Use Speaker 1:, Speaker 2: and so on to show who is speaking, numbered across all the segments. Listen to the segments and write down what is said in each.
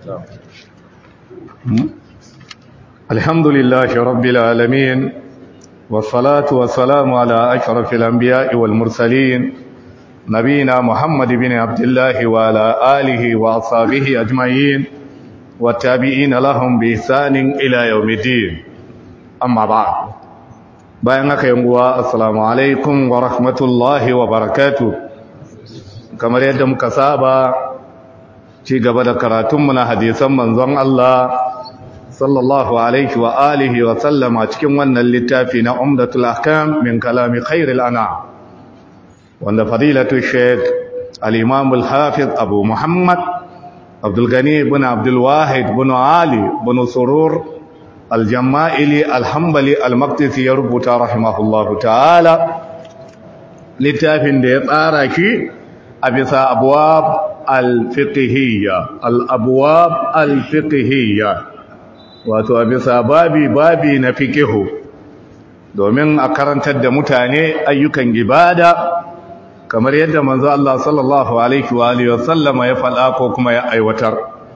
Speaker 1: الحمد لله رب العالمين والصلاة والسلام على أشرف الأنبياء والمرسلين نبينا محمد بن عبد الله وعلى آله وأصحابه أجمعين والتابعين لهم بإحسان إلى يوم الدين أما بعد بينك يوم السلام عليكم ورحمة الله وبركاته كما يدم كسابا ci gaba da karatunmu na hadisan manzon Allah sallallahu alaihi wa alihi wa sallama cikin wannan littafi na umdatul ahkam min kalami khairil ana wanda fadilatu sheikh al-imam al-hafiz abu muhammad abdul gani ibn abdul wahid ibn ali ibn surur al-jama'ili al-hanbali al-maqdisi ya rubuta rahimahullahu ta'ala littafin da ya tsara shi a bisa abwab al-fiqhiyya al-abwab al-fiqhiyya wato a bisa babi babi na fiqihu domin a karantar da mutane ayyukan ibada kamar yadda manzo Allah sallallahu alaihi wa alihi wasallama ya faɗa ko kuma ya aiwatar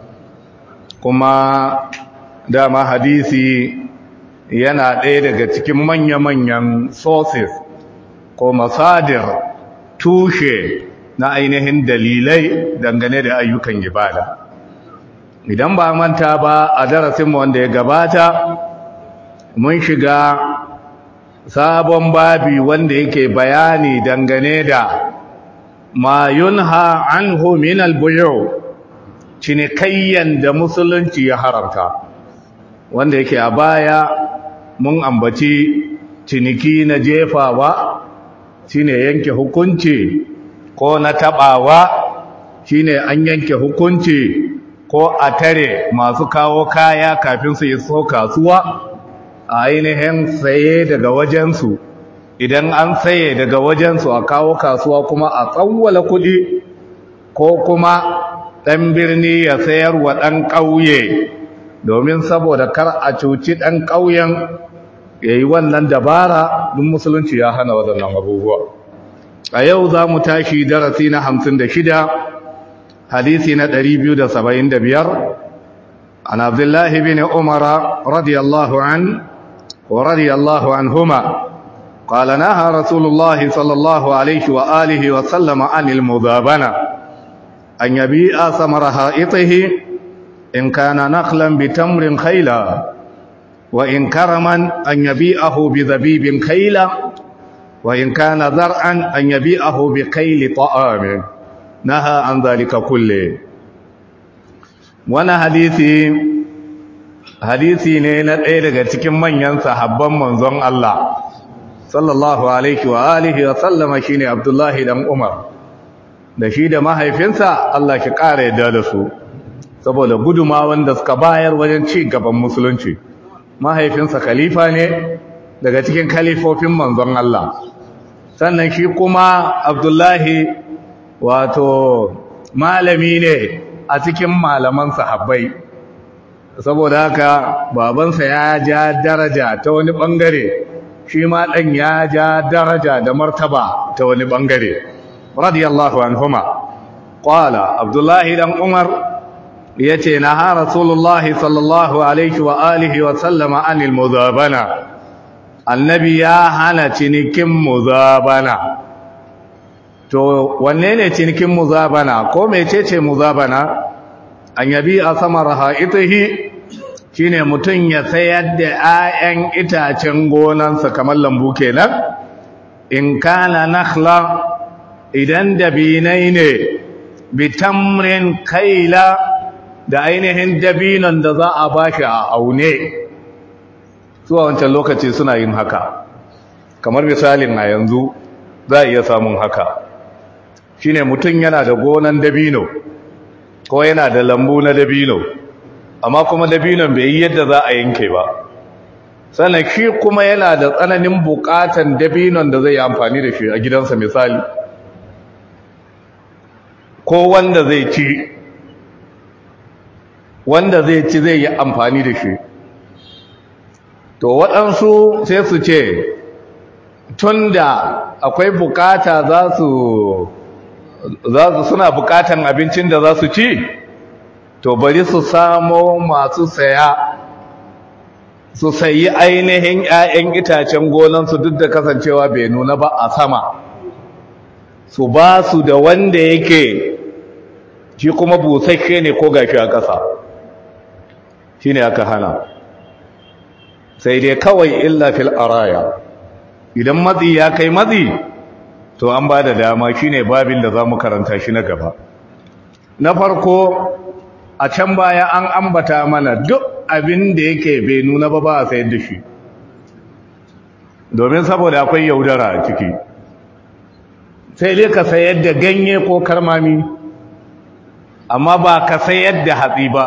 Speaker 1: kuma dama hadisi yana ɗaya daga cikin manya-manyan sources ko masadir tushe na ainihin dalilai dangane da ayyukan ibada idan ba manta ba a darasinmu wanda ya gabata mun shiga sabon babi wanda yake bayani dangane da ma yunha anhu min albuyu cinikayyan da musulunci ya haramta wanda yake a baya mun ambaci ciniki na jefawa shine yanke hukunci ko na tabawa shine an yanke hukunci ko a tare masu kawo kaya kafin su iso kasuwa a ainihin saye daga wajensu idan an saye daga wajensu a kawo kasuwa kuma a tsawwala kuɗi ko kuma ɗan birni ya sayar wa ɗan ƙauye domin saboda kar a cuci ɗan ƙauyen ya yi wannan dabara duk musulunci ya hana waɗannan abubuwa a yau za mu tashi darasi na hamsin da shida hadisi na ɗari biyu da saba'in da biyar an abdullahi bin umara radiyallahu an wa radiyallahu an huma قال نهى رسول الله صلى الله عليه وآله وسلم عن المذابنة أن يبيع ثمر حائطه إن كان نخلا بتمر خيلا وإن كرما أن يبيعه بذبيب خيلا وإن كان زرعا أن يبيعه بقيل طعام نهى عن ذلك كله وانا حديثي hadisi ne na ɗaya daga cikin manyan sahabban manzon Allah sallallahu alaihi wa alihi wa sallama shine Abdullahi dan Umar da shi da mahaifinsa Allah ki ƙara yadda da su saboda guduma wanda suka bayar wajen ci gaban musulunci mahaifinsa khalifa ne daga cikin kalifofin manzon Allah sannan shi kuma Abdullahi wato malami ne a cikin malaman sahabbai saboda haka babansa ya ja daraja ta wani bangare shi ma dan ya ja daraja da martaba ta wani bangare radiyallahu anhuma qala Abdullahi dan Umar yace na ha rasulullahi sallallahu alaihi wa alihi wa sallama anil muzabana annabi ya hana cinikin muzabana to wanne ne cinikin muzabana ko mecece muzabana an yabi a samar ha'itihi shine mutum ya sayar da 'ya'yan itacen gonansa kamar lambu kenan in kana nakhla idan dabinai ne bitamrin kaila da ainihin dabinon da za a bashi a aune zuwa wancan lokaci suna yin haka kamar misalin a yanzu za a iya samun haka shine mutum yana da gonan dabino ko yana da lambu na dabino amma kuma dabinon bai yi yadda za a yanke ba sannan shi kuma yana da tsananin bukatan dabinon da zai yi amfani da shi a gidansa misali ko wanda zai ci wanda zai ci zai yi amfani da shi to waɗansu sai su ce tun da akwai bukata za su suna bukatan abincin da za su ci to bari su samo masu saya su sayi ainihin 'ya'yan itacen gonansu duk da kasancewa bai nuna ba a sama su ba su da wanda yake shi kuma busasshe ne ko gashi a ƙasa shi ne aka hana sai dai kawai illa fil araya idan matsi ya kai matsi to an ba da dama shi ne babin da za mu karanta shi na gaba na farko a can baya an ambata mana duk abin da yake bai nuna ba ba a sayar da shi domin saboda akwai yaudara a ciki sai dai ka sayar da ganye ko karmami amma ba ka sayar da hatsi ba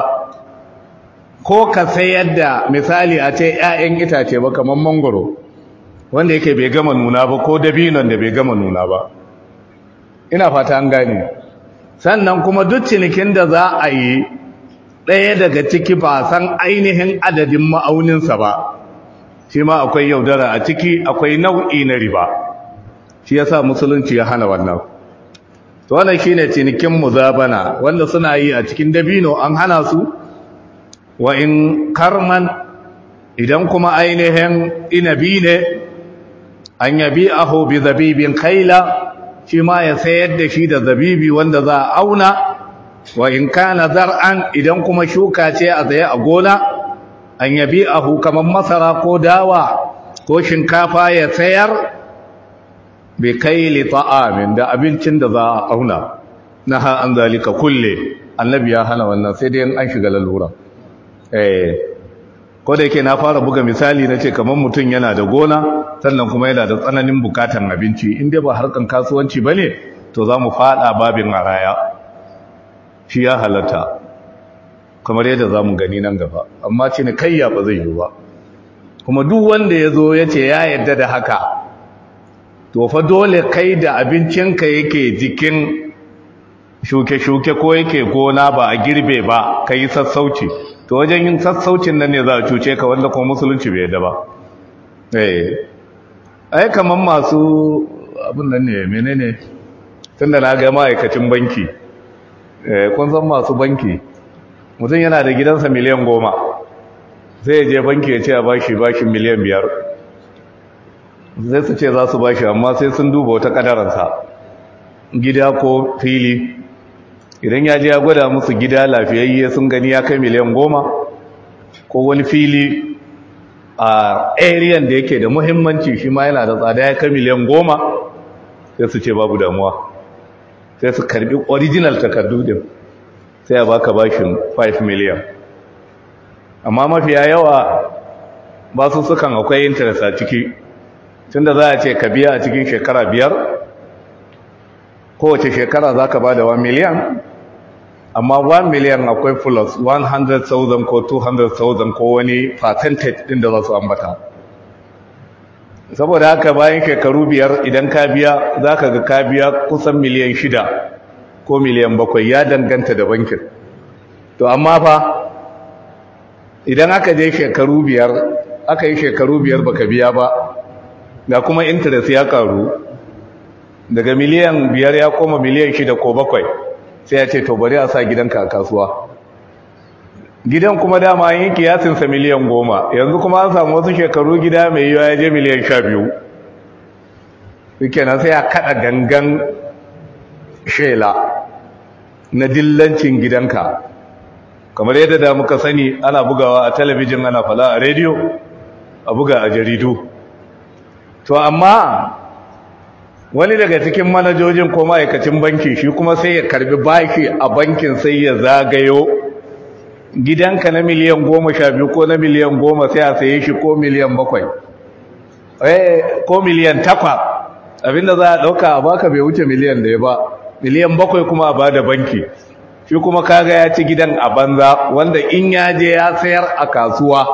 Speaker 1: ko ka sayar da misali a ce 'ya'yan itace ba kamar mangoro wanda yake bai gama nuna ba ko dabinon da bai gama nuna ba ina fata an gane sannan kuma duk cinikin da za a yi ɗaya daga ciki ba san ainihin adadin ma'auninsa ba shi ma akwai yaudara a ciki akwai nau'i na riba shi yasa musulunci ya hana wannan to wannan shine cinikin muzabana wanda suna yi a cikin dabino an hana su wa in karman idan kuma ainihin inabi ne an yabi aho bi zabibin kaila shi ma ya sayar da shi da zabibi wanda za a auna wa in kana zar'an idan kuma shuka ce a tsaye a gona an yabi ahu kamar masara ko dawa ko shinkafa ya sayar bai kai li ta'amin da abincin da za a auna na ha an zalika kulle annabi ya hana wannan sai dai an shiga lalura eh ko da yake na fara buga misali na ce kamar mutum yana da gona sannan kuma yana da tsananin bukatan abinci in dai ba harkan kasuwanci ba ne to za mu fada babin araya shi ya halatta kamar yadda za mu gani nan gaba amma ce ni kayya ba zai yi ba kuma duk wanda ya zo ya ce ya yarda da haka to fa dole kai da abincinka yake jikin shuke-shuke ko yake gona ba a girbe ba ka yi sassauci to wajen yin sassaucin nan ne za a cuce ka wanda kuma musulunci bai yadda ba eh ai kaman masu abin nan ne menene tunda na ga ma'aikacin banki eh kun san masu banki mutum yana da gidansa miliyan goma sai ya je banki ya ce a bashi bashi miliyan biyar zai su ce za su bashi amma sai sun duba wata kadaransa gida ko fili idan ya je ya gwada musu gida lafiyayye sun gani ya kai miliyan goma ko wani fili a ariyan da yake da muhimmanci shi ma yana da tsada ya kai miliyan goma sai su ce babu damuwa sai su karbi original takardu din sai ya baka bashin 5 miliyan amma mafiya yawa ba su sukan akwai interest a ciki tunda za a ce ka biya a cikin shekara biyar kowace shekara za ka ba da 1 miliyan amma 1 miliyan akwai plus 100,000 ko 200,000 ko wani percentage din da za su ambata saboda haka bayan shekaru biyar idan ka biya za ka ga ka biya kusan miliyan shida ko miliyan bakwai ya danganta da bankin to amma fa idan aka je shekaru biyar aka yi shekaru biyar baka biya ba ga kuma interest ya karu daga miliyan biyar ya koma miliyan shida ko bakwai sai ya ce to bari a sa gidanka a kasuwa gidan kuma dama yin kiyasinsa miliyan goma yanzu kuma an samu wasu shekaru gida mai yiwa ya je miliyan sha biyu kenan sai ya kada gangan shela na dillancin gidanka kamar yadda da muka sani ana bugawa a talabijin ana fala a rediyo a buga a jaridu to amma wani daga cikin manajojin ko ma'aikacin banki shi kuma sai ya karbi baki a bankin sai ya zagayo gidanka na miliyan goma sha biyu ko na miliyan goma sai a saye shi ko miliyan bakwai ko miliyan takwa abinda za a ɗauka a baka bai wuce miliyan da ya ba miliyan bakwai kuma a ba da banki shi kuma kaga ya ci gidan a banza wanda in ya je ya sayar a kasuwa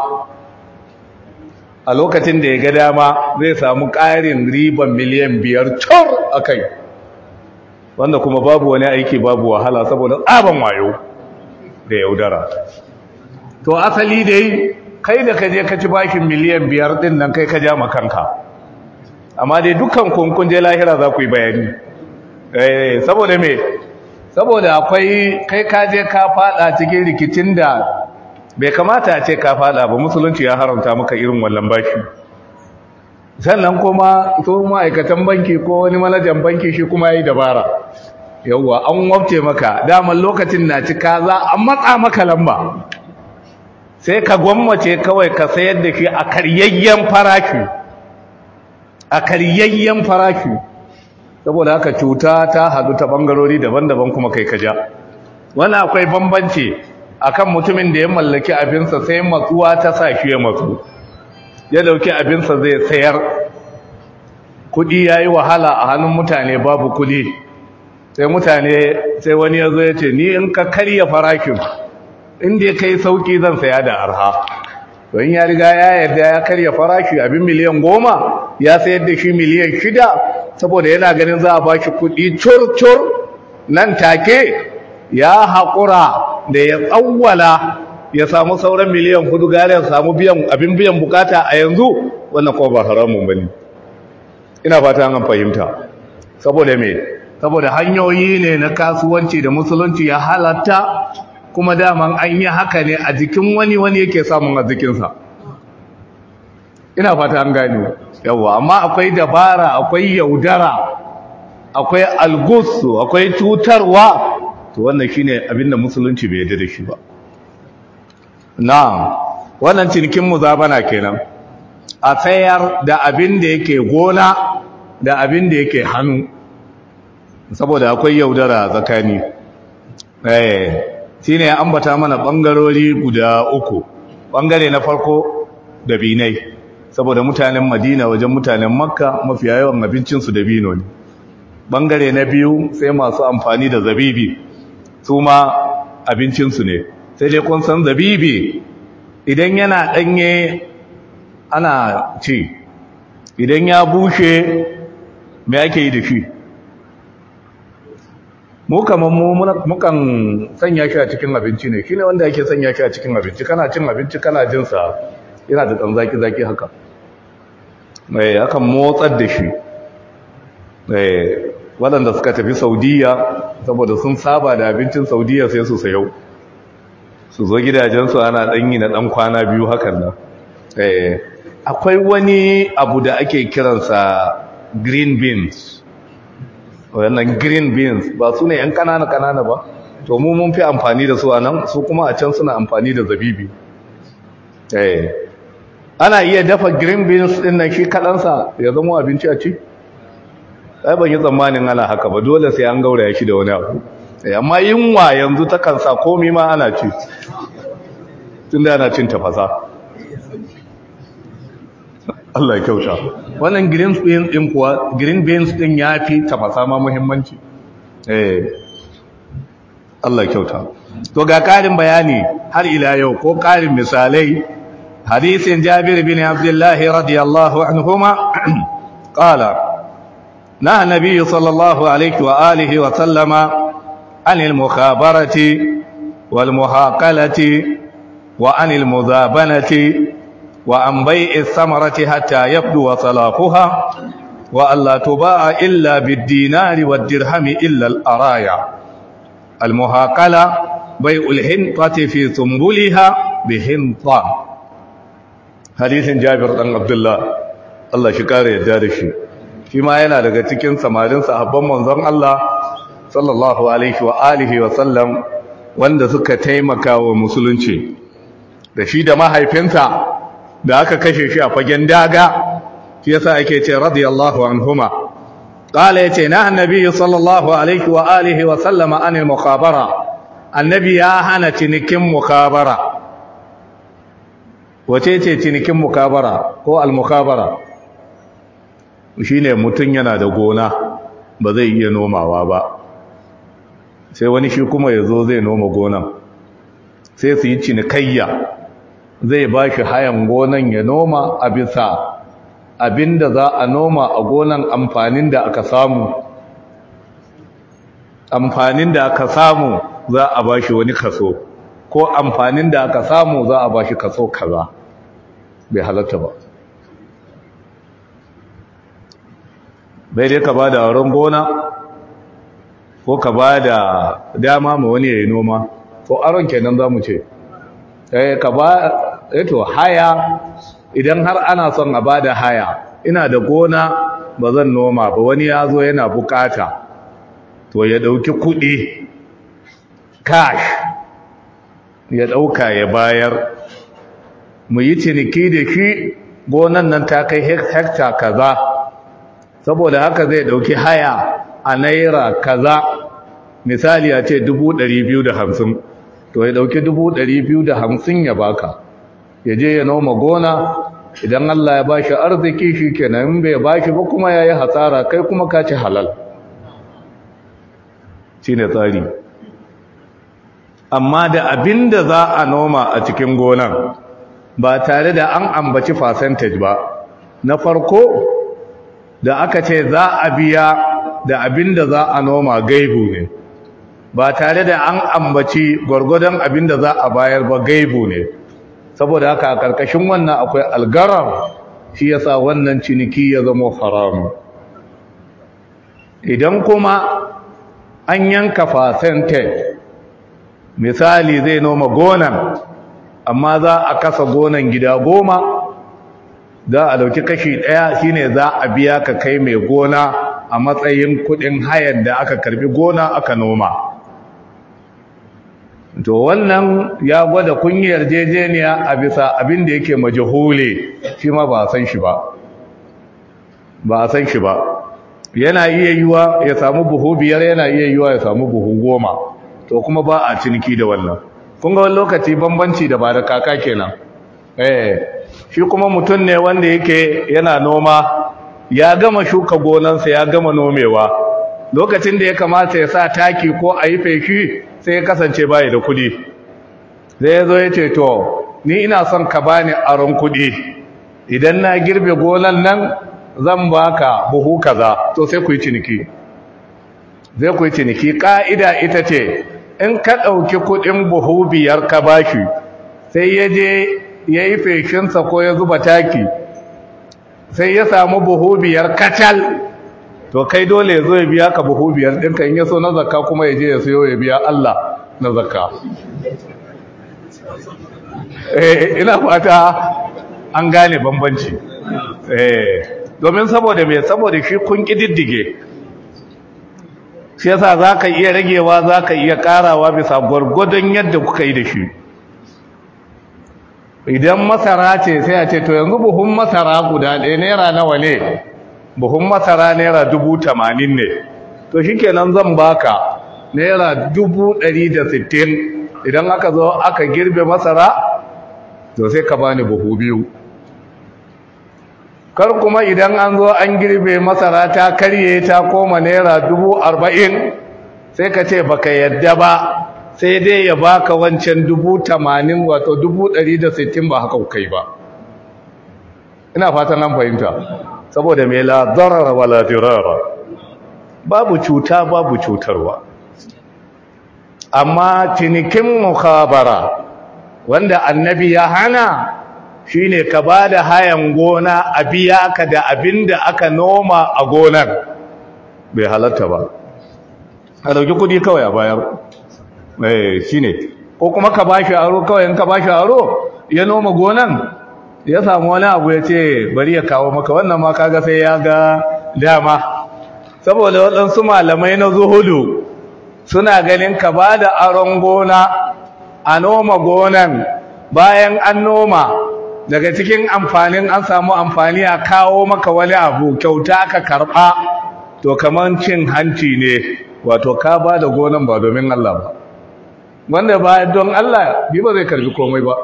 Speaker 1: a lokacin da ya ga dama zai samu ƙarin riban miliyan biyar cur a kai wanda kuma babu wani aiki babu wahala saboda tsaban wayo da yaudara to asali dai kai da ka je ka ci bashin miliyan biyar din nan kai ka ja makanka amma dai dukkan kunkun je lahira za ku yi bayani saboda me saboda akwai kai kaje ka fada cikin rikicin da bai kamata a ce ka fada ba musulunci ya haramta maka irin wallan bashi sannan kuma so ma'aikatan banki ko wani manajan banki shi kuma ya yi dabara yauwa an wabce maka daman lokacin na cika za an matsa maka lamba sai ka gwammace kawai ka sayar da shi a karyayyen farashi a karyayyen farashi saboda haka cuta ta hadu ta bangarori daban-daban kuma kai kaja wannan akwai bambanci akan mutumin da ya mallaki abinsa sai matsuwa ta sa shi ya matsu ya dauki abinsa zai sayar kudi yayi wahala a hannun mutane babu kudi sai mutane sai wani ya zo ya ce ni in ka karya farashin inda ya kai sauki zan saya da arha don ya riga ya yarda ya karya farashi abin miliyan goma ya sayar da shi miliyan shida saboda yana ganin za a ba shi kuɗi cur-cur nan take ya haƙura da ya tsawwala ya samu sauran miliyan hudu gare ya samu abin biyan bukata a yanzu wannan kuma ba haramun bane ina fata an fahimta saboda me saboda hanyoyi ne na kasuwanci da musulunci ya halatta kuma daman an yi haka ne a jikin wani wani yake samun a jikinsa ina fata an gani yawa amma akwai dabara akwai yaudara akwai algusu akwai cutarwa to wannan shine abinda musulunci bai yarda da shi ba na'am wannan cinikin muzabana kenan a tsayar da abin da yake gona da abin da yake hannu saboda akwai yaudara tsakani eh shine ya ambata mana bangarori guda uku bangare na farko da binai saboda mutanen Madina wajen mutanen Makka mafiya yawan abincin su dabino ne bangare na biyu sai masu amfani da zabibi su ma abincin su ne sai dai kun san zabibi idan yana danye ana ci idan ya bushe me ake yi da shi mu kamar mu mukan sanya shi a cikin abinci ne shine wanda yake sanya shi a cikin abinci kana cin abinci kana jin sa yana da dan zaki zaki haka eh akan motsar da shi eh waɗanda suka tafi Saudiya saboda sun saba da abincin Saudiya sai su sayo su zo gidajensu ana dan yi na dan kwana biyu hakan nan eh akwai wani abu da ake kiransa green beans wannan green beans ba su ne yan kanana kanana ba to mu mun fi amfani da su a nan su kuma a can suna amfani da zabibi eh ana iya dafa green beans din nan shi kadansa ya zama abinci a ci ai ban yi tsammanin ana haka ba dole sai an gauraya shi da wani abu amma yunwa yanzu ta kansa komi ma ana ci tunda ana cin tafasa Allah ya kyauta wannan green beans din kuwa green beans din yafi tafasa ma muhimmanci eh Allah ya kyauta to ga karin bayani har ila yau ko karin misalai hadisin Jabir bin Abdullah radiyallahu anhuma qala نهى النبي صلى الله عليه وآله وسلم عن المخابرة والمهاقلة وعن المذابنة وعن بيع الثمرة حتى يبدو صلاحها وألا تباع إلا بالدينار والدرهم إلا الأرايا المهاقلة بيع الحنطة في ثنبلها بحنطة حديث جابر بن عبد الله الله شكار يدارشي shi ma yana daga cikin samarin sahabban manzon Allah sallallahu alaihi wa alihi wa sallam wanda suka taimaka wa musulunci da shi da mahaifinsa da aka kashe shi a fagen daga shi yasa ake ce radiyallahu anhuma qala yace na annabi sallallahu alaihi wa alihi wa sallama anil mukhabara annabi ya hana cinikin mukhabara wace ce cinikin mukhabara ko al mukhabara shine mutun yana da gona ba zai iya nomawa ba sai wani shi kuma yazo zai noma gonan sai su yi cinikayya zai ba shi hayan gonan ya noma a bisa abinda za a noma a gonan amfanin da aka samu amfanin da aka samu za a ba shi wani kaso ko amfanin da aka samu za a ba shi kaso kaza bai halatta ba bai dai ka ba da auren gona ko ka ba da dama ma wani ya yi noma to aron kenan za mu ce ka ba eto haya idan har ana son a ba da haya ina da gona ba zan noma ba wani ya zo yana bukata to ya ɗauki kuɗi cash ya ɗauka ya bayar mu yi ciniki da shi gonan nan ta kai hekta kaza saboda haka zai ɗauki haya a naira kaza misali a ce hamsin, to ya ɗauki hamsin ya baka ya je ya noma gona idan Allah ya bashi arziki shi kenan in bai bashi ba kuma ya yi hasara kai kuma ka ci halal shi ne tsari amma da abin da za a noma a cikin gonan ba tare da an ambaci percentage ba na farko da aka ce za a biya da abin da za a noma gaibu ne ba tare da an ambaci gwargwadon abin da za a bayar ba gaibu ne saboda haka a ƙarƙashin wannan akwai algarar shi yasa wannan ciniki ya zama haramu idan kuma an yanka percentage misali zai noma gonan amma za a kasa gonan gida goma za a dauki kashi ɗaya shine za a biya ka kai mai gona a matsayin kudin hayan da aka karbi gona aka noma to wannan ya gwada kunyar jejeniya a bisa abin da yake majahule shi ma ba a san shi ba ba a san shi ba yana iya yiwa ya samu buhu biyar yana iya yiwa ya samu buhu goma to kuma ba a ciniki da wannan kun ga wani lokaci bambanci da ba da kaka kenan eh shi kuma mutum ne wanda yake yana noma ya gama shuka gonansa ya gama nomewa lokacin da ya kamata ya sa taki ko a yi feshi sai ya kasance bayi da kudi zai ya zo ya ce to ni ina son ka bani aron kudi idan na girbe gonan nan zan baka buhu kaza to sai ku yi ciniki zai ku yi ciniki ka'ida ita ce in ka ɗauki kuɗin buhu biyar ka bashi sai ya je ya yi feshinsa ko ya zuba taki sai ya samu buhu biyar kacal to kai dole ya zo ya biya ka buhu biyar ɗinka in ya so na zakka kuma ya je ya sayo ya biya Allah na zakka ina fata an gane bambanci domin saboda mai saboda shi kun ƙididdige shi yasa za ka iya ragewa za ka iya ƙarawa bisa gwargwadon yadda kuka yi da shi idan masara ce sai a ce to yanzu buhun masara guda ɗaya naira nawa ne buhun masara naira dubu tamanin ne to shi kenan zan baka naira dubu ɗari da sittin idan aka zo aka girbe masara to sai ka bani buhu biyu kar kuma idan an zo an girbe masara ta karye ta koma naira dubu arba'in sai ka ce baka yadda ba sai dai ya baka wancan dubu tamanin wato dubu ɗari da sittin ba haka kai ba ina fatan an fahimta saboda mai la zarara wala dirara babu cuta babu cutarwa amma cinikin mukhabara wanda annabi ya hana shine ka ba da hayan gona a biya ka da abin da aka noma a gonar bai halatta ba a dauki kudi kawai a bayar eh shine ko kuma ka bashi aro kawai in ka bashi aro ya noma gonan ya samu wani abu ya ce bari ya kawo maka wannan ma kaga sai ya ga dama saboda waɗansu malamai na zuhudu suna ganin ka ba da aron gona a noma gonan bayan an noma daga cikin amfanin an samu amfani a kawo maka wani abu kyauta ka karɓa to kamar cin hanci ne wato ka ba da gonan ba domin Allah ba wanda ba don Allah bi ba zai karbi komai ba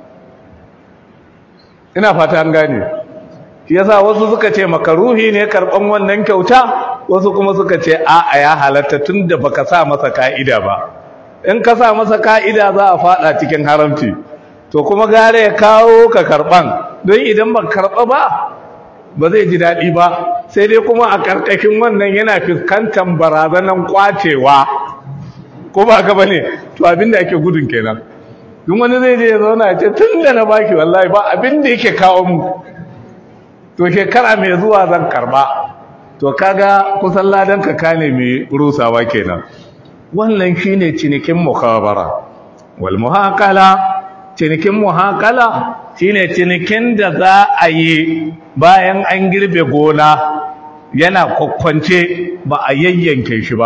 Speaker 1: ina fata an gane shi yasa wasu suka ce makaruhi ne karban wannan kyauta wasu kuma suka ce a'a ya halatta tunda baka sa masa ka'ida ba in ka sa masa ka'ida za a fada cikin haramci to kuma gare ya kawo ka karban don idan ba karba ba ba zai ji daɗi ba sai dai kuma a ƙarƙashin wannan yana fuskantar barazanan kwacewa ko ba ka bane to abin da ake gudun kenan duk wani zai je ya zauna ya ce tun da na baki wallahi ba abin da yake kawo mu to shekara mai zuwa zan karba to kaga kusan ladan ka kane mai rusawa kenan wannan shine cinikin mukhabara wal muhaqala cinikin muhaqala shine cinikin da za a yi bayan an girbe gona yana kwakwance ba a yayyanke shi ba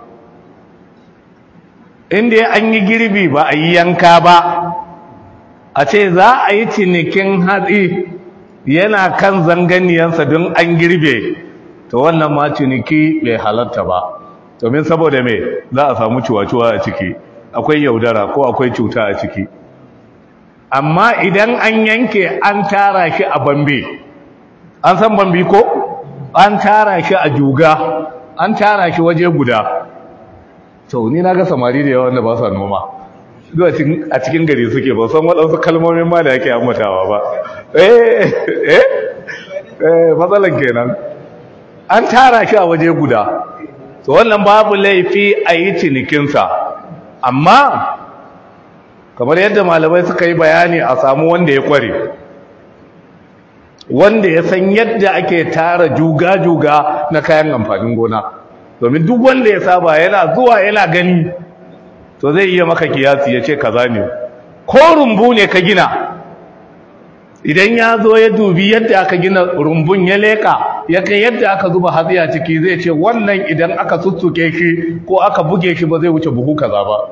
Speaker 1: inda an yi girbi ba a yi yanka ba a ce za a yi cinikin hatsi yana kan zanganiyansa don an girbe to wannan ma ciniki bai halatta ba domin saboda mai za a samu cuwa-cuwa a ciki akwai yaudara ko akwai cuta a ciki amma idan an yanke an tara shi a bambe an san bambi ko an tara shi a juga an tara shi waje guda to ni na ga samari da yawa wanda ba sa noma zuwa a cikin gari suke ba san waɗansu kalmomin ma da yake ammatawa ba eh eh eh matsalan kenan an tara shi a waje guda to wannan babu laifi a yi cinikinsa amma kamar yadda malamai suka yi bayani a samu wanda ya kware wanda ya san yadda ake tara juga-juga na kayan amfanin gona domin duk wanda ya saba yana zuwa yana gani to zai iya maka kiyasi ya ce kaza ne ko rumbu ne ka gina idan ya zo ya dubi yadda aka gina rumbun ya leka ya kai yadda aka zuba hatsi a ciki zai ce wannan idan aka sussuke shi ko aka buge shi ba zai wuce buhu kaza ba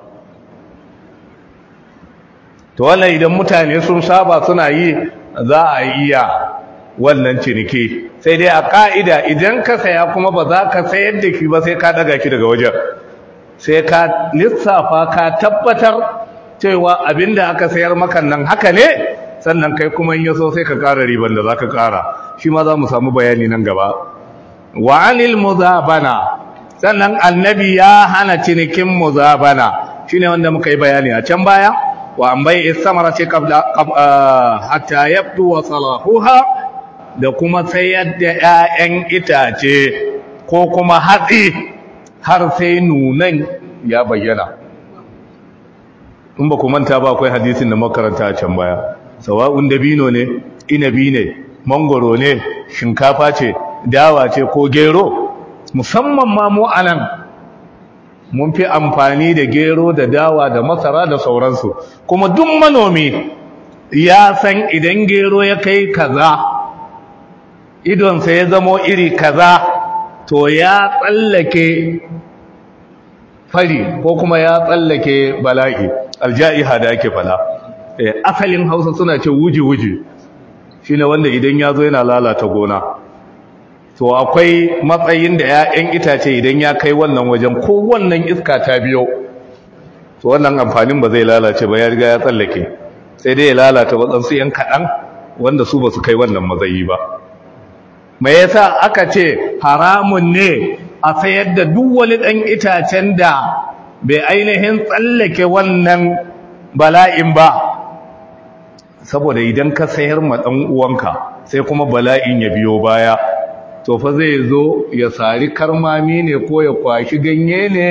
Speaker 1: to wannan idan mutane sun saba suna yi za a iya wannan ciniki sai dai a ka'ida idan ka saya kuma ba za ka sayar da shi ba sai ka daga shi daga wajen sai ka lissafa ka tabbatar cewa abinda aka sayar maka nan haka ne sannan kai kuma in yaso sai ka ƙara riban da za ka ƙara shi ma za mu samu bayani nan gaba wa anil muzabana sannan annabi ya hana cinikin muzabana shine wanda muka yi bayani a can baya wa an bai istamara ce hatta yabdu wa salahuha da kuma sayar da 'ya'yan itace ko kuma hatsi har sai nunan ya bayyana in ba ku manta ba akwai hadisin da makaranta a can baya sawa'un dabino ne inabi ne mangoro ne shinkafa ce dawa ce ko gero musamman ma mu anan mun fi amfani da gero da dawa da masara da sauransu kuma duk manomi ya san idan gero ya kai kaza idonsa ya zamo iri kaza to ya tsallake fari ko kuma ya tsallake bala'i alja'iha da ake fala asalin hausa suna ce wuji-wuji shi ne wanda idan ya zo yana lalata gona to akwai matsayin da 'ya'yan itace idan ya kai wannan wajen ko wannan iska ta biyo to wannan amfanin ba zai lalace ba ya riga ya tsallake sai dai ya lalata waɗansu 'yan kaɗan wanda su ba su kai wannan matsayi ba mai yasa aka ce haramun ne a sayar da duk wani ɗan itacen da bai ainihin tsallake wannan bala'in ba saboda idan ka sayar ma ɗan uwanka sai kuma bala'in ya biyo baya to fa zai zo ya sari karmami ne ko ya kwashi ganye ne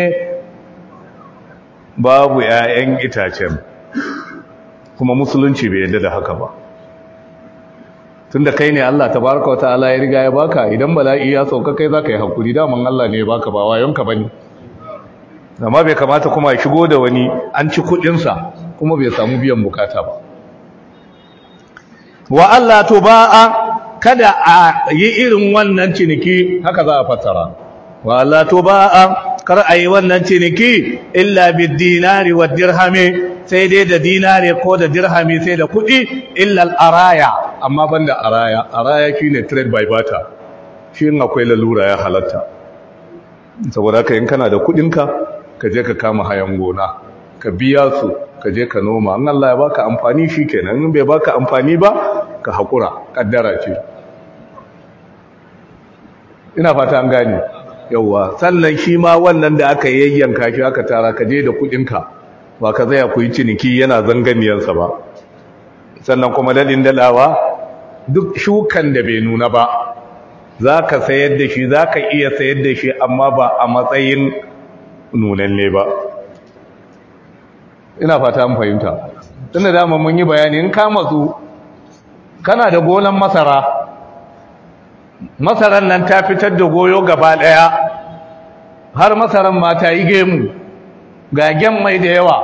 Speaker 1: babu 'ya'yan itacen kuma musulunci bai yadda da haka ba tunda kai ne Allah tabaraka wataala ya riga ya baka idan bala'i ya sauka kai zaka yi hakuri daman Allah ne ya baka ba wayonka bane amma bai kamata kuma ya shigo da wani an ci kudin sa kuma bai samu biyan bukata ba wa Allah tuba'a kada a yi irin wannan ciniki haka za a fassara wa Allah tuba'a kar a yi wannan ciniki illa bid dinari wad dirhami sai dai da dinari ko da dirhami sai da kudi illa al araya amma banda araya araya shine trade by barter shi in akwai lalura ya halatta saboda haka in kana da kudinka ka je ka kama hayan gona ka biya su ka je ka noma an Allah ya baka amfani shikenan in bai baka amfani ba ka hakura kaddara ce ina fata an gane yawa sannan shi ma wannan da aka yayyanka shi aka tara ka je da kudinka ba ka zaya ku yi ciniki yana zanganiyansa ba sannan kuma dadin dalawa duk shukan da bai nuna ba za ka sayar da shi za ka iya sayar da shi amma ba a matsayin nunanne ba ina fata an fahimta tun da dama mun yi bayani in ka matsu kana da gonan masara masaran nan ta fitar da goyo gaba ɗaya har masaran ma ta yi gemu gagen mai da yawa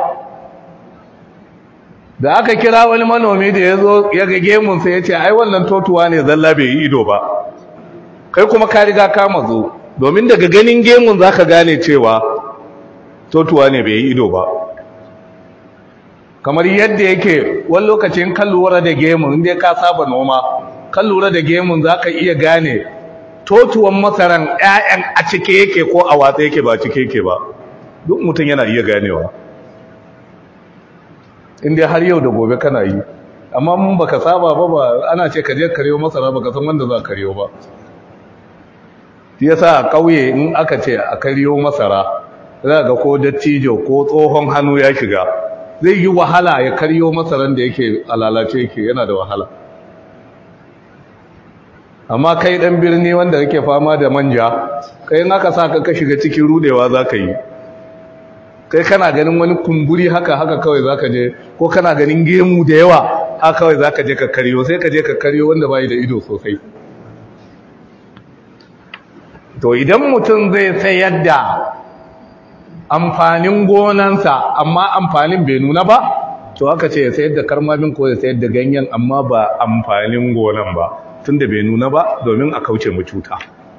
Speaker 1: da aka kira wani manomi da ya zo ya ga gemunsa ya ce ai wannan totuwa ne zalla bai yi ido ba kai kuma ka riga ka mazo domin daga ganin gemun za ka gane cewa totuwa ne bai yi ido ba kamar yadda yake wani lokacin kan lura da gemun inda ka saba noma kan lura da gemun za ka iya gane totuwan masaran 'ya'yan a cike yake ko a watsa yake ba cike yake ba duk mutum yana iya ganewa inda har yau da gobe kana yi amma mun baka saba ba ba ana ce ka je karyo masara baka san wanda za karyo ba yasa a kauye in aka ce a karyo masara za ga ko dattijo ko tsohon hannu ya shiga zai yi wahala ya karyo masaran da yake alalace yake yana da wahala amma kai dan birni wanda yake fama da manja kai in aka saka ka shiga cikin rudewa zaka yi kai kana ganin wani kumburi haka haka kawai zaka je ko kana ganin gemu da yawa haka kawai zaka je ka karyo sai ka je ka karyo wanda bai da ido sosai to idan mutum zai sayar da amfanin gonansa amma amfanin bai nuna ba to aka ce ya sayar da karmamin ko ya sayar da ganyen amma ba amfanin gonan ba tunda bai nuna ba domin a kauce mu cuta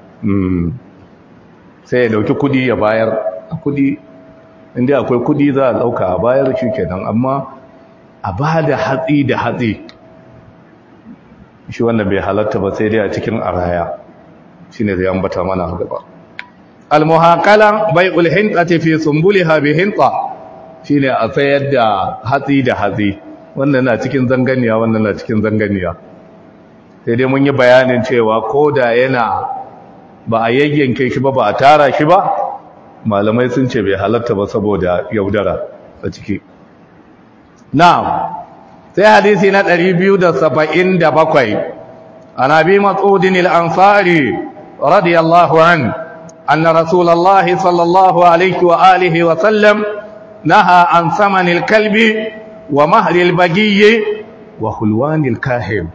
Speaker 1: sai ya dauki kudi ya bayar kudi inda akwai kudi za a dauka a bayar shi kenan amma a ba da hatsi da hatsi shi wannan bai halatta ba sai dai a cikin araya shine zai ambata mana gaba almuhaqala bai'ul hintati fi sumbulha bi hinta shine a sayar da hatsi da hatsi wannan na cikin zanganiya wannan na cikin zanganiya sai dai mun yi bayanin cewa koda yana ba a yayyanke shi ba ba a tara shi ba malamai sun ce bai halatta ba saboda yaudara a ciki na'am sai hadisi na 277 an abi mas'udin al-ansari radiyallahu anhu أن رسول الله صلى الله عليه وآله وسلم نهى عن ثمن الكلب ومهر البقي وخلوان الكاهن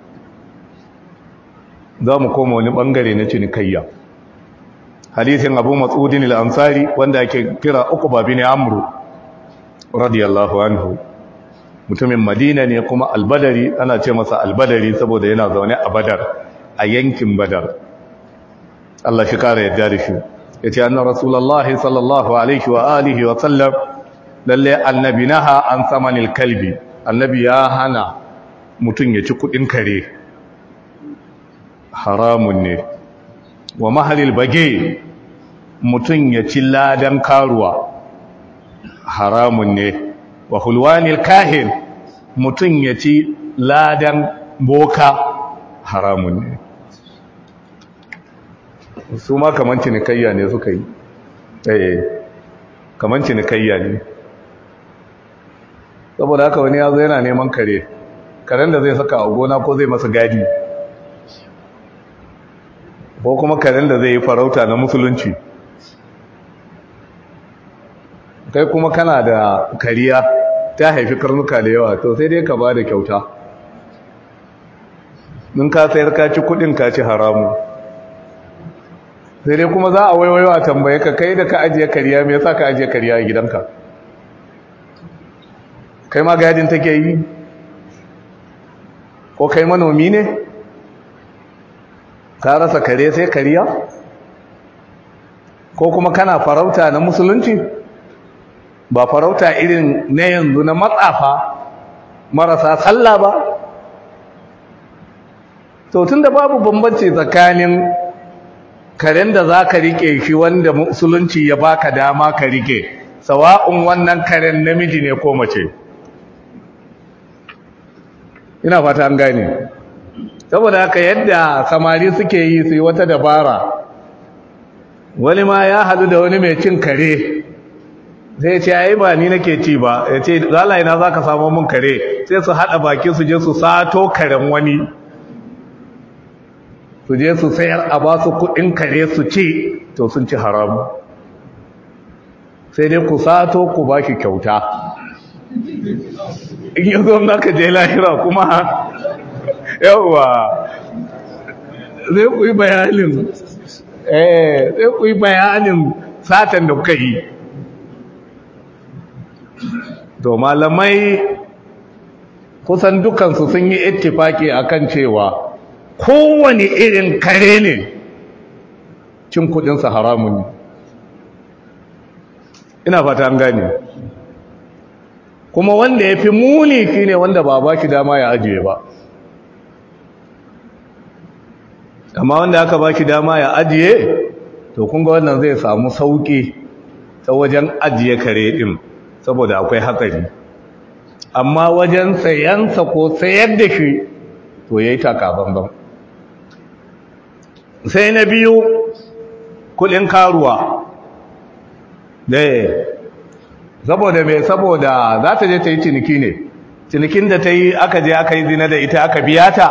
Speaker 1: za mu koma wani bangare na cinikayya hadisin abu matsudin al'ansari wanda ake kira uku babi ne amuru radiyallahu anhu mutumin madina ne kuma albadari ana ce masa albadari saboda yana zaune a badar a yankin badar Allah shi kara yadda da shi ya ce annan rasulallah sallallahu alaihi wa alihi wa sallam lalle annabi naha an samanil kalbi annabi ya hana mutum ya ci kudin kare haramun ne wa mahalil bage mutum ya ci ladan karuwa haramun ne wa hulwanil kahin mutum ya ci ladan boka haramun ne su ma kaman cinikayya ne suka yi eh kaman cinikayya ne saboda haka wani yazo yana neman kare karen da zai saka a gona ko zai masa gadi ko kuma karen da zai yi farauta na musulunci kai kuma kana da kariya ta haifi karnuka da yawa to sai dai ka ba da kyauta in ka sayar ka ci kudin ka ci haramu sai dai kuma za a waiwayo a tambaye ka kai da ka ajiye kariya me yasa ka ajiye kariya a gidanka kai ma gadin take yi ko kai manomi ne ka rasa kare sai kariya ko kuma kana farauta na musulunci ba farauta irin na yanzu na matsafa marasa sallah ba to tunda babu bambanci tsakanin karen da za ka rike shi wanda musulunci ya baka dama ka rike sawa'un wannan karen namiji ne ko mace ina fata an gane saboda haka yadda samari suke yi su yi wata dabara wani ma ya hadu da wani mai cin kare zai ce ai ba ni nake ci ba ya ce zalaye na za ka samu mun kare sai su haɗa baki su je su sato karen wani su je su sayar a ba su kuɗin kare su ci to sun ci haramu sai dai ku sato ku ba shi kyauta in yi zo naka je lahira kuma yawwa zai ku yi bayanin eh zai ku yi bayanin satan da kuka yi to malamai kusan dukansu sun yi ittifaki akan cewa kowane irin kare ne cin kudinsa haramun ne ina fata an gane kuma wanda ya fi muni shi ne wanda ba ba shi dama ya ajiye ba amma wanda aka ba shi dama ya ajiye to kunga wannan zai samu sauki ta wajen ajiye kare din saboda akwai hatsari amma wajen sayansa ko sayar da shi to ya yi takabanban sai na biyu kudin karuwa daya saboda mai saboda za ta je ta yi ciniki ne cinikin da ta yi aka je aka yi zina da ita aka biya ta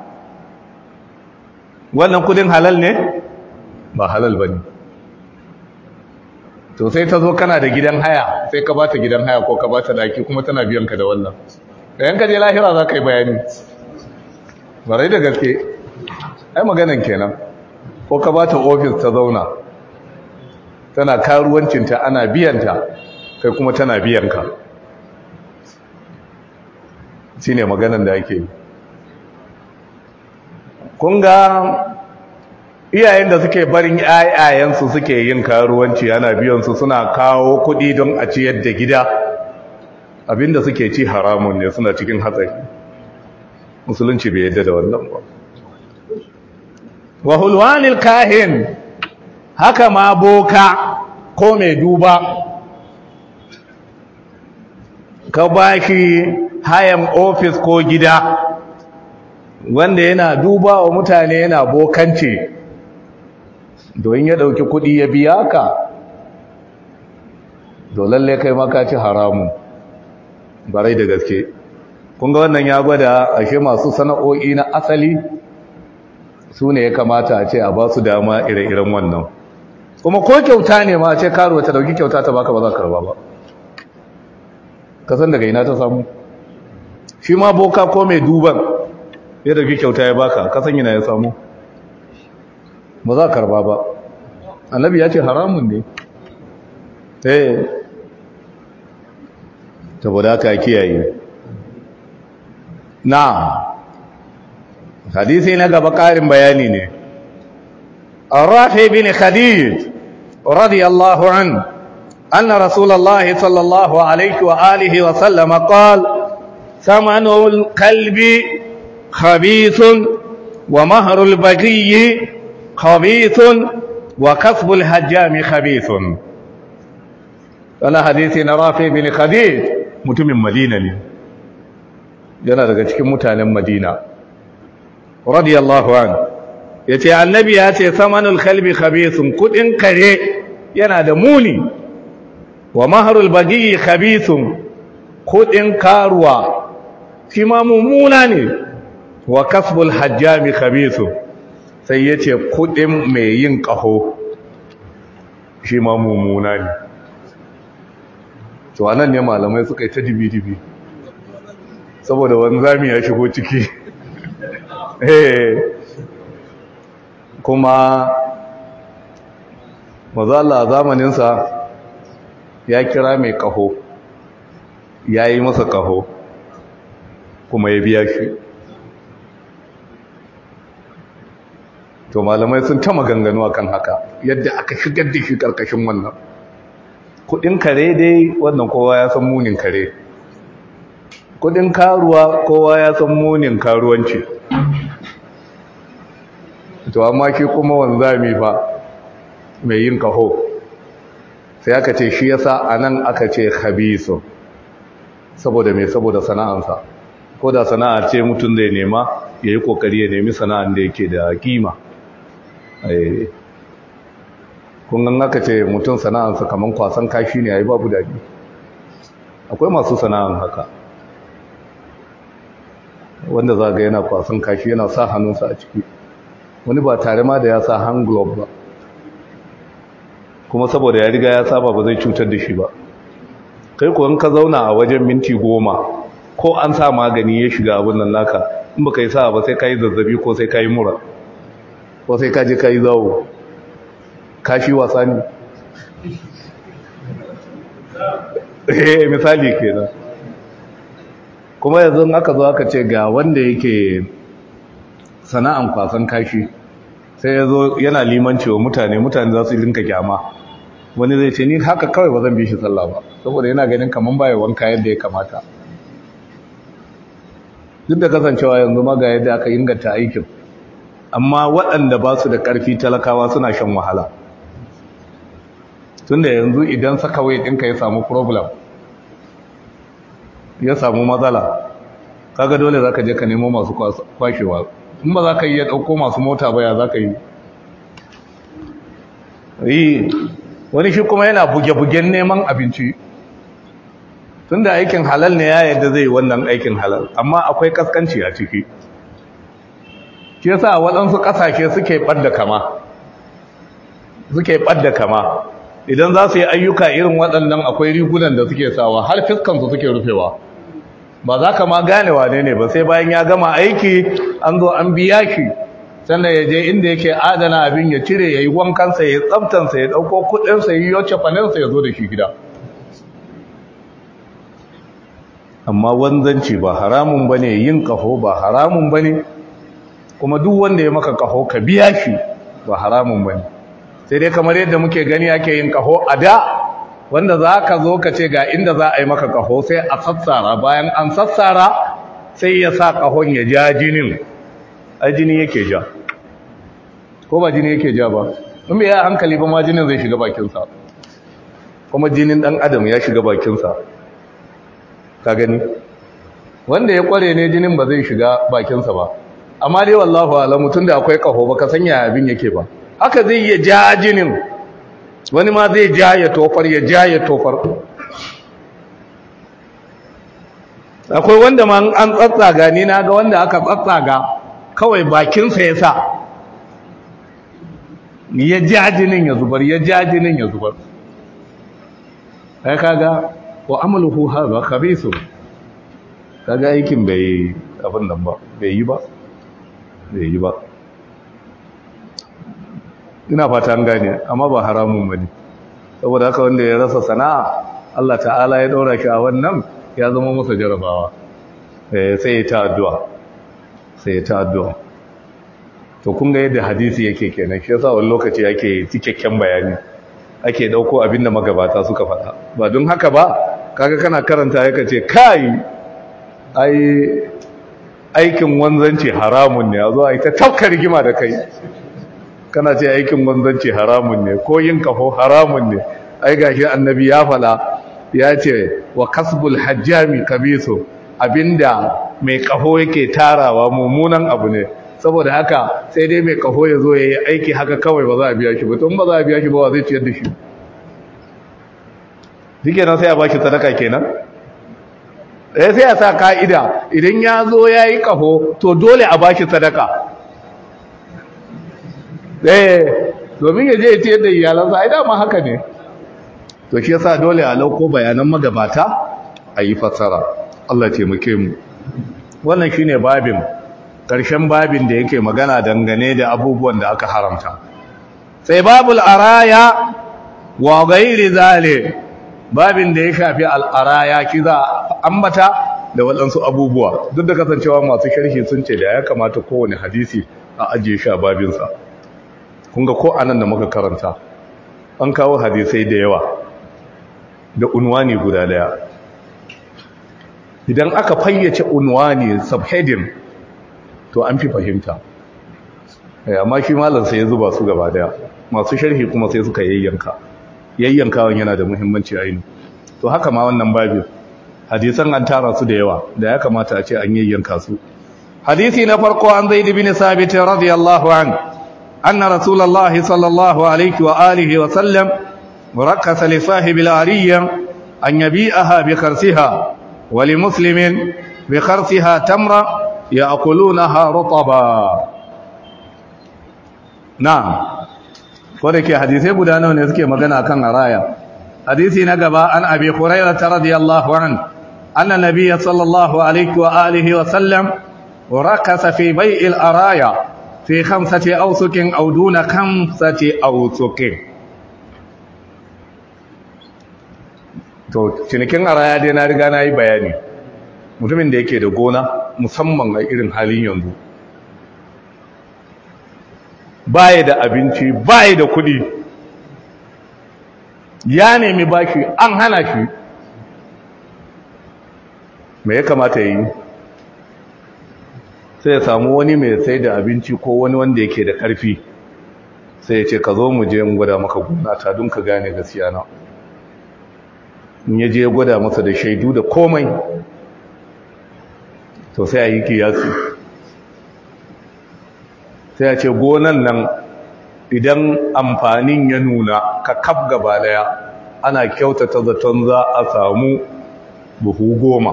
Speaker 1: wannan kudin halal ne ba halal ba ne to sai ta zo kana da gidan haya sai ka bata gidan haya ko ka bata daki kuma tana biyan ka da wannan da yanka je lahira za ka yi bayani barai da gaske ai maganan kenan ko ka bata ofis ta zauna tana karuwancinta ana biyanta kai kuma tana biyanka shi ne maganan da ake yi kunga iyayen da suke barin ayayensu suke yin karuwanci ana biyansu suna kawo kuɗi don a ciyar da gida abinda suke ci haramun ne suna cikin hatsari musulunci bai yadda da wannan ba wa hulwanil kahin haka ma boka ko mai duba ka ba shi hayan ofis ko gida wanda yana duba wa mutane yana bokance don ya dauki kudi ya biya ka lalle kai maka ci haramu barai da gaske kun ga wannan ya gwada ashe masu sana'o'i na asali su ne ya kamata a ce a ba su dama ire-iren wannan kuma ko kyauta ne ma ce karuwa ta dauki kyauta ta baka ba za ka karba ba kasan daga ina ta samu shi ma boka ko mai duban ya dauki kyauta ya baka kasan ina ya samu ba za ka karba ba annabi ya ce haramun ne eh saboda haka kiyaye na hadisi na gaba karin bayani ne الرافع بن خديج رضي الله عنه أن رسول الله صلى الله عليه وآله وسلم قال ثمن الكلب خبيث ومهر البقي خبيث وكسب الهجام خبيث أنا حديثي نرافع بن خديج متم مدينة yana daga cikin mutanen Madina radiyallahu anhu ya ce annabi ya ce samanul kalbi khabisun kudin kare yana da muni wa maharul bagi khabisun kudin karuwa shi ma mummuna ne wa kasbul hajjami khabisun sai ya ce kudin mai yin kaho shi ma mummuna ne to anan ne malamai suka yi ta dibi-dibi saboda wanzami ya shigo ciki eh kuma mazala zamaninsa ya kira mai kaho ya yi masa kaho kuma ya biya shi to malamai sun ta maganganu akan haka yadda aka shigar da shi karkashin wannan kudin kare dai wannan kowa ya san munin kare kudin karuwa kowa ya san munin karuwanci to amma shi kuma wanzami ba mai yin kaho sai aka ce shi yasa anan aka ce khabisu saboda mai saboda sana'ansa ko da sana'a ce mutum zai nema ya yi kokari ya nemi sana'an da yake da kima kun gan aka ce mutum sana'ansa kamar kwasan kashi ne ya yi babu daɗi akwai masu sana'an haka wanda za ga yana kwasan kashi yana sa hannunsa a ciki wani ba tare ma da ya sa hand glove ba kuma saboda ya riga ya saba ba zai cutar da shi ba kai kuwan ka zauna a wajen minti goma ko an sa magani ya shiga abin nan naka in baka yi sa ba sai ka yi zazzabi ko sai ka yi mura ko sai ka je ka yi zawo kashi wasa ne eh misali kenan kuma yanzu aka zo aka ce ga wanda yake sana'an kwasan kashi sai ya zo yana limanci wa mutane mutane za su linka kyama wani zai ce ni haka kawai ba zan bi shi sallah ba saboda yana ganin kaman baya wanka yadda ya kamata duk da kasancewa yanzu ma ga yadda aka inganta aikin amma waɗanda ba su da ƙarfi talakawa suna shan wahala tunda yanzu idan sakawai ɗinka ya samu problem ya samu matsala kaga dole za ka je ka nemo masu kwashewa in ba za ka yi ya ɗauko masu mota baya za ka yi yi wani shi kuma yana buge-bugen neman abinci tunda aikin halal ne ya yadda zai wannan aikin halal amma akwai kaskanci a ciki shi yasa waɗansu ƙasashe suke ɓadda kama suke ɓadda kama idan za su yi ayyuka irin waɗannan akwai rigunan da suke sawa har fiskansu suke rufewa ba za ka ma gane wane ne ba sai bayan ya gama aiki an zo an biya shi sannan ya je inda yake adana abin ya cire ya yi wankansa ya yi tsabtansa ya ɗauko kuɗinsa ya yi yocce faninsa ya zo da shi gida amma wanzanci ba haramun ba ne yin ƙaho ba haramun ba ne kuma duk wanda ya maka ƙaho ka biya shi ba haramun ba ne sai dai kamar yadda muke gani ake yin ƙaho a da wanda za ka zo ka ce ga inda za a yi maka ƙaho sai a sassara bayan an sassara sai ya sa ƙahon ya ja jinin a jini yake ja ko ba jini yake ja ba in bai yi hankali ba ma jinin zai shiga bakinsa kuma jinin ɗan adam ya shiga bakinsa ka gani wanda ya kware ne jinin ba zai shiga bakinsa ba amma dai wallahu alamu tunda akwai kaho baka san yaya abin yake ba haka zai iya ja jinin wani ma zai ja ya tofar ya ja ya tofar akwai wanda ma an tsatsaga ni na ga wanda aka tsatsaga kawai bakinsa ya sa ya ja jinin ya zubar ya ja jinin ya zubar kai kaga wa amaluhu hadha khabithun kaga aikin bai abin nan ba bai yi ba bai yi ba ina fata an gane amma ba haramun bane saboda haka wanda ya rasa sana'a Allah ta'ala ya daura shi a wannan ya zama masa jarabawa sai ya ta addu'a sai ya ta addu'a to kun ga yadda hadisi yake kenan shi yasa wani lokaci yake cikakken bayani ake dauko abinda magabata suka faɗa ba don haka ba kaga kana karanta yaka ce kai ai aikin wanzanci haramun ne a zo a yi ta tafka rigima da kai kana ce aikin wanzanci haramun ne ko yin kafo haramun ne ai gashi annabi ya fala ya ce wa kasbul hajjami kabiso abinda mai kafo yake tarawa mummunan abu ne saboda haka sai dai mai kafo ya zo ya yi aiki haka kawai ba za a biya shi ba tun ba za a biya shi ba wa zai ciyar da shi duke nan sai a baki sadaka kenan eh sai a sa ka'ida idan ya zo ya yi kafo to dole a baki sadaka eh domin ya je ya ciyar da iyalansa ai dama haka ne to shi yasa dole a lauko bayanan magabata a yi fassara Allah taimake mu wannan shine babin ƙarshen babin da yake magana dangane da abubuwan da aka haramta sai babul araya wa ghairi zale babin da ya shafi al'araya ki za ambata da waɗansu abubuwa duk da kasancewa masu sharhi sun ce da ya kamata kowane hadisi a ajiye shi a babinsa kun ga ko anan da muka karanta an kawo hadisai da yawa da unwani guda daya idan aka fayyace unwani subheading to an fi fahimta amma shi malam sai ya zuba su gaba daya masu sharhi kuma sai suka yayyanka yayyankawan yana da muhimmanci aini to haka ma wannan babin hadisan an tara su da yawa da ya kamata a ce an yayyanka su hadisi na farko an zaid bin sabit radiyallahu an anna rasulullahi sallallahu alaihi wa alihi wa sallam ركز لصاحب العرية أن يبيعها بخرسها ولمسلم بخرسها تمرة يأكلونها رطبا نعم wadake hadisai guda nawa ne suke magana kan araya hadisi na gaba an abi hurairah radiyallahu an anna nabiyya sallallahu alaihi wa alihi wa sallam rakasa fi bai'il araya fi khamsati awsukin aw duna khamsati awsukin to cinikin araya dai na riga na yi bayani mutumin da yake da gona musamman a irin halin yanzu baya da abinci baya da kudi ya nemi bashi an hana shi me ya kamata yi sai ya samu wani mai sai da abinci ko wani wanda yake da karfi sai ya ce ka zo mu je mu gwada maka gona ta don ka gane gaskiya na in ya je ya gwada masa da shaidu da komai to sai a yi kiyasi sai a ce gonan nan idan amfanin ya nuna ka kaf gaba daya ana kyautata zaton za a samu buhu goma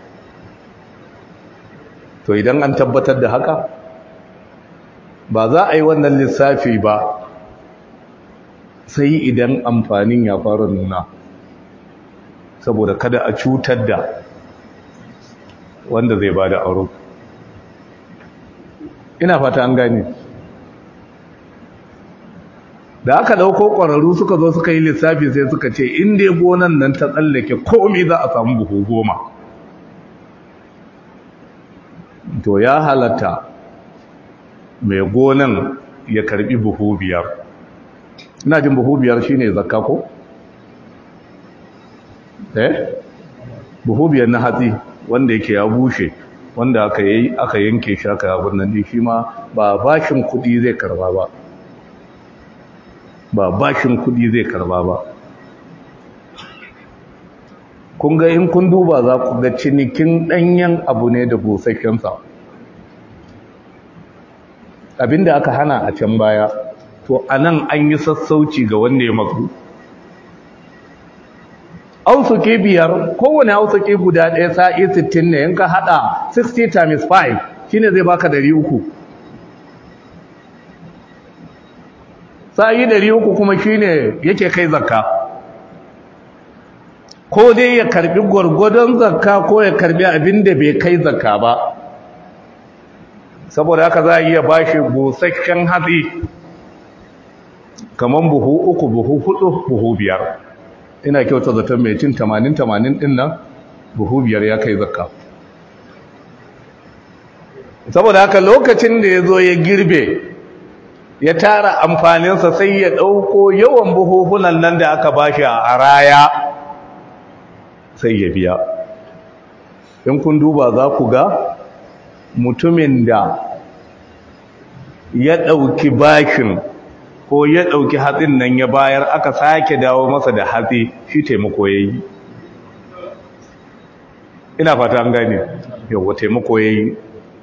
Speaker 1: to idan an tabbatar da haka ba za a yi wannan lissafi ba sai idan amfanin ya fara nuna saboda kada a cutar da wanda zai ba da aro ina fata an gani da aka dauko ƙwararru suka zo suka yi lissafi sai suka ce inda ya gonan nan ta tsallake komai za a samu buhu goma to ya halatta mai gonan ya karbi buhu biyar ina jin buhu biyar shine zakka ko eh buhu biyar na hatsi wanda yake ya bushe wanda aka yi aka yanke shi aka abin nan shi ma ba bashin kudi zai karba ba ba bashin kudi zai karba ba kun ga in kun duba za ku ga cinikin danyen abu ne da busasshensa abinda aka hana a can baya to anan an yi sassauci ga wanda ya matsu ausuke biyar kowane ausuke guda ɗaya sa'i 60 ne in ka hada 60 times 5 shine zai baka 300 sa'i 300 kuma shine yake kai zakka ko dai ya karbi gwargwadon zakka ko ya karbi abin da bai kai zakka ba saboda haka za a iya bashi busasshen hatsi kamar buhu uku buhu hudu buhu biyar ina kyauta zaton mai cin 80-80 din nan buhu biyar ya kai zakka saboda haka lokacin da ya zo ya girbe ya tara amfaninsa sai ya ɗauko yawan buhuhunan nan da aka bashi a raya sai ya biya in kun duba za ku ga mutumin da ya ɗauki bashin ko ya ɗauki hatsin nan ya bayar aka sake dawo masa da hatsi shi taimako ya yi ina fata an gane yawwa taimako ya yi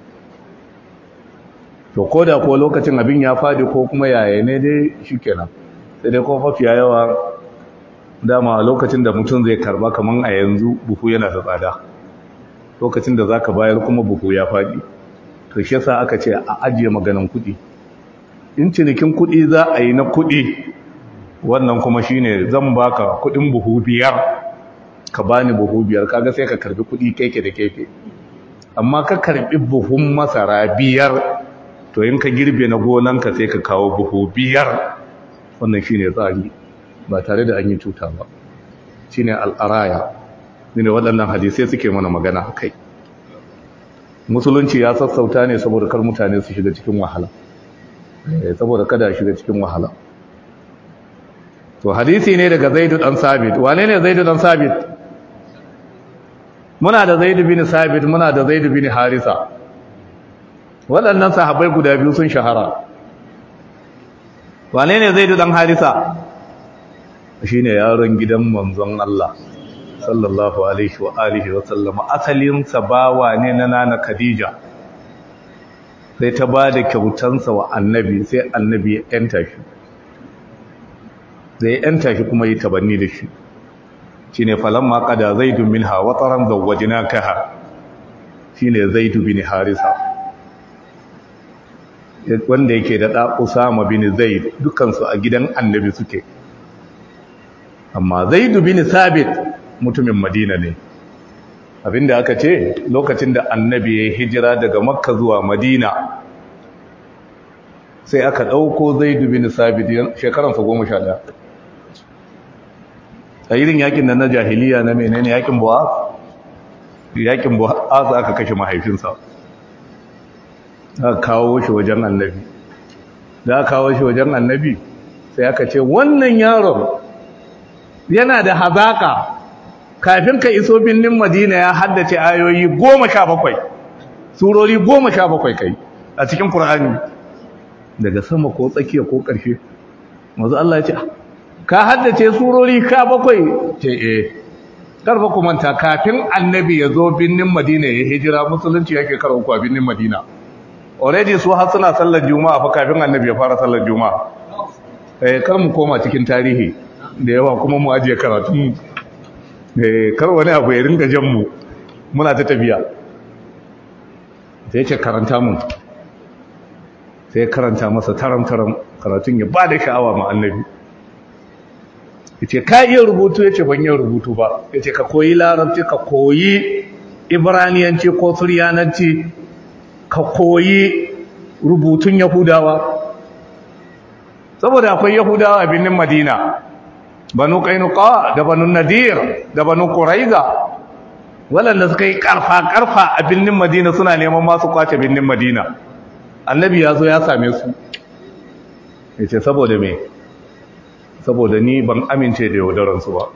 Speaker 1: to ko da ko lokacin abin ya fadi ko kuma yaya ne dai shi kenan sai dai kuma mafiya yawa dama lokacin da mutum zai karba kaman a yanzu buhu yana da tsada lokacin da za ka bayar kuma buhu ya fadi to shi yasa aka ce a ajiye maganan kuɗi in cinikin kuɗi za a yi na kuɗi wannan kuma shine zan baka kuɗin buhu biyar ka bani buhu biyar kaga sai ka karbi kuɗi keke da keke amma ka karbi buhun masara biyar to in ka girbe na gonanka sai ka kawo buhu biyar wannan shine tsari ba tare da an yi cuta ba shine al'araya ne waɗannan hadisai suke mana magana kai musulunci ya sassauta ne saboda kar mutane su shiga cikin wahala saboda kada shiga cikin wahala to hadisi ne daga zaidu dan sabit wane ne zaidu dan sabit muna da zaidu bin sabit muna da zaidu bin harisa waɗannan sahabbai guda biyu sun shahara wane ne zaidu dan harisa shine yaron gidan manzon Allah sallallahu alaihi wa alihi wa sallama asalin sa bawa ne na nana Khadija sai ta ba da kyautansa wa annabi sai annabi ya yanta shi zai yanta shi kuma yi tabanni da shi shi ne falamma kada zaidu min ha wataran zawajina kaha shi ne zaidu bin harisa wanda yake da ɗa usama bin zaid dukansu a gidan annabi suke amma zaidu bin sabit mutumin madina ne abinda aka ce lokacin da annabi ya hijira daga makka zuwa madina sai aka ɗauko zai dubi nisabit shekaransa goma sha ɗaya a irin yakin da na jahiliya na menene yakin buwa yakin buwa aka kashe mahaifinsa aka kawo shi wajen annabi da aka kawo shi wajen annabi sai aka ce wannan yaron yana da hazaka kafin ka iso birnin madina ya haddace ayoyi goma sha bakwai surori goma sha bakwai kai a cikin Kur'ani. daga sama ko tsakiya ko ƙarshe mazu Allah ya ce ka haddace surori sha bakwai ce eh karfa ku manta kafin annabi ya zo birnin madina ya hijira musulunci yake karo ku a birnin madina already su har suna sallar juma'a fa kafin annabi ya fara sallar juma'a eh kar mu koma cikin tarihi da yawa kuma mu ajiye karatun eh kar wani abu ya ringa jan mu muna ta tafiya sai ya ce karanta mu sai karanta masa taram-taram karatun ya ba da sha'awa ma annabi ya ce ka iya rubutu ya ce ban iya rubutu ba ya ce ka koyi larabci ka koyi ibraniyanci ko suryananci ka koyi rubutun yahudawa saboda akwai yahudawa a birnin madina banu kainuka da banu nadir da banu kuraiza waɗanda suka yi ƙarfa-ƙarfa a birnin madina suna neman masu kwace birnin madina annabi ya zo ya same su ya ce saboda me saboda ni ban amince da yaudaransu ba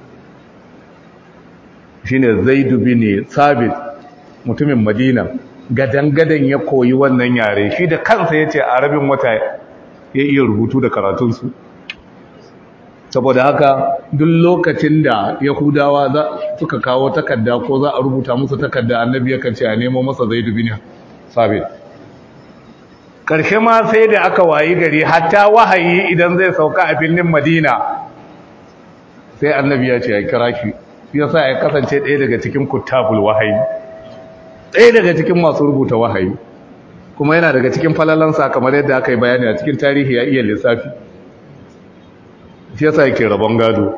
Speaker 1: shi ne zai dubi ne sabit mutumin madina gadan-gadan ya koyi wannan yare shi da kansa ya ce a rabin wata ya iya rubutu da karatunsu saboda haka duk lokacin da yahudawa suka kawo takarda ko za a rubuta musu takarda annabi yakan ce a nemo masa zai dubi ne sabit ƙarshe ma sai da aka wayi gari hatta wahayi idan zai sauka a birnin madina sai annabi ya ce ya kira shi ya sa ya kasance ɗaya daga cikin kuttabul wahayi ɗaya daga cikin masu rubuta wahayi kuma yana daga cikin falalansa kamar yadda aka yi bayani a cikin tarihi ya iya lissafi shi yasa yake rabon gado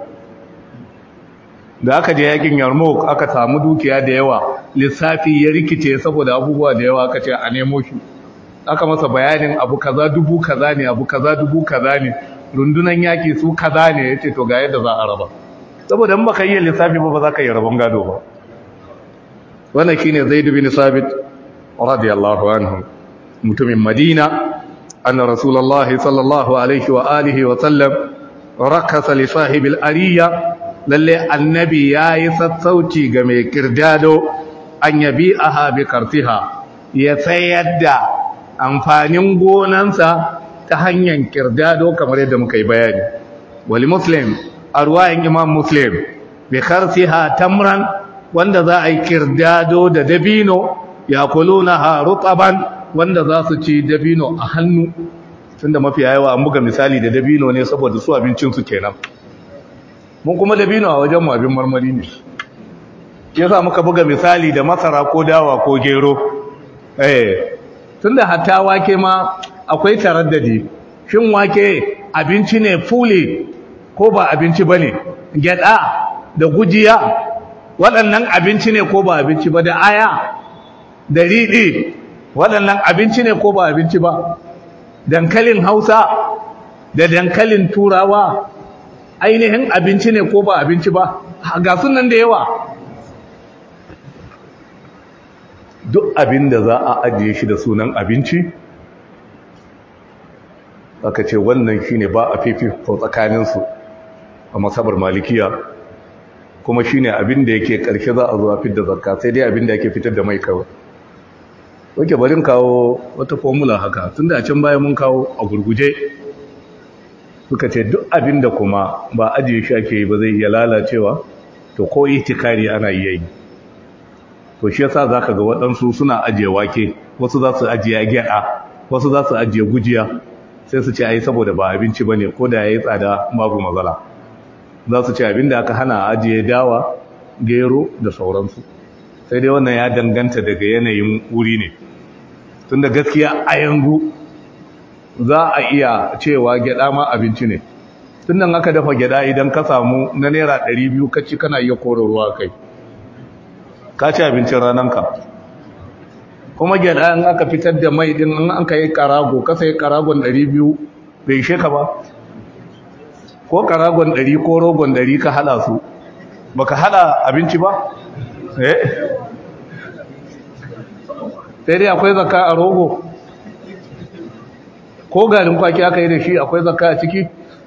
Speaker 1: da aka je yakin yarmouk aka samu dukiya da yawa lissafi ya rikice saboda abubuwa da yawa aka ce a nemo shi aka masa bayanin abu kaza dubu kaza ne abu kaza dubu kaza ne rundunan yaki su kaza ne yace to ga yadda za a raba saboda in baka yi lissafi ba ba za ka yi rabon gado ba wannan shine Zaid bin Sabit radiyallahu anhu mutumin Madina anna Rasulullah sallallahu alaihi wa alihi wa sallam rakasa li sahibil ariya lalle annabi yayi sassauci ga mai kirdado an yabi aha bi kartiha ya sayar da amfanin gonansa ta hanyar kirdado kamar yadda muka yi bayani wali muslim a ruwayin imam muslim bi karsiha tamran wanda za a yi kirdado da dabino ya kuluna ha rutaban wanda za su ci dabino a hannu tunda mafi yawa an buga misali da dabino ne saboda su abincinsu kenan mun kuma dabino a wajen abin marmari ne yasa muka buga misali da masara ko dawa ko gero eh tunda hatta wake ma akwai taraddadi shin wake abinci ne fuli ko ba abinci bane gyada da gujiya waɗannan abinci ne ko ba abinci ba da aya da riɗi waɗannan abinci ne ko ba abinci ba dankalin hausa da dankalin turawa ainihin abinci ne ko ba abinci ba ga sunan da yawa duk abin da za a ajiye shi da sunan abinci aka ce wannan shi ne ba a fifiko tsakaninsu a masabar malikiya kuma shi ne abin da yake ƙarshe za a zuwa fidda zakka sai dai abin da yake fitar da mai kawai wake barin kawo wata formula haka tun da can baya mun kawo a gurguje suka ce duk abin da kuma ba ajiye shi ake yi ba zai iya lalacewa to ko itikari ana iya yi to shi yasa zaka ga waɗansu suna ajiye wake wasu za su ajiye gyaɗa wasu za su ajiye gujiya sai su ce ai saboda ba abinci bane ko da yayi tsada babu matsala za su ce abinda aka hana ajiye dawa gero da sauransu sai dai wannan ya danganta daga yanayin wuri ne tunda gaskiya a yanzu za a iya cewa gyada ma abinci ne tun nan aka dafa gyada idan ka samu na naira 200 kaci kana iya kore ruwa kai ka ci abincin rananka kuma gyada in aka fitar da mai din in aka yi karago ka sai karagon 200 bai ishe ka ba ko karagon 100 ko rogon 100 ka hada su baka hada abinci ba eh sai dai akwai zakka a rogo ko garin kwaki aka yi da shi akwai zakka a ciki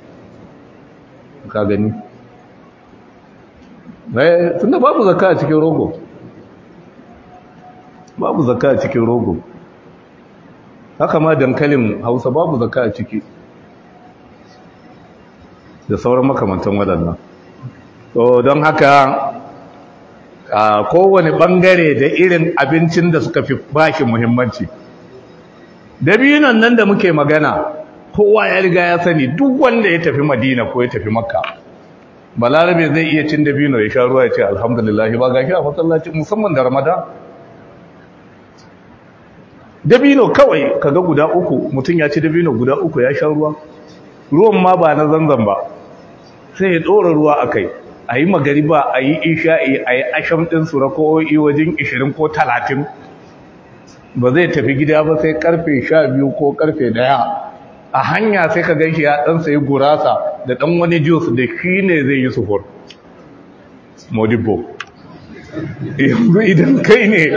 Speaker 1: ka gani eh tunda babu zakka a cikin rogo babu zakka a cikin rogo haka ma dankalin hausa babu zakka a ciki da sauran makamantan waɗannan so don haka a kowane ɓangare da irin abincin da suka fi baki muhimmanci dabinon nan da muke magana kowa ya riga ya sani duk wanda ya tafi madina ko ya tafi makka balarabe zai iya cin dabino ya sha ruwa ya ce alhamdulillah ba gashi a masallaci musamman da ramadan dabino kawai kaga guda uku mutum ya ci dabino guda uku ya sha ruwa ruwan ma ba na zanzan ba sai ya ɗora ruwa a kai a yi magariba a yi isha'i a yi asham ɗin su rako'o'i wajen 20 ko 30 ba zai tafi gida ba sai karfe 12 ko karfe 1 a hanya sai ka gan shi ya ɗan sayi gurasa da ɗan wani juice da shi ne zai yi suhur modibo yanzu idan kai ne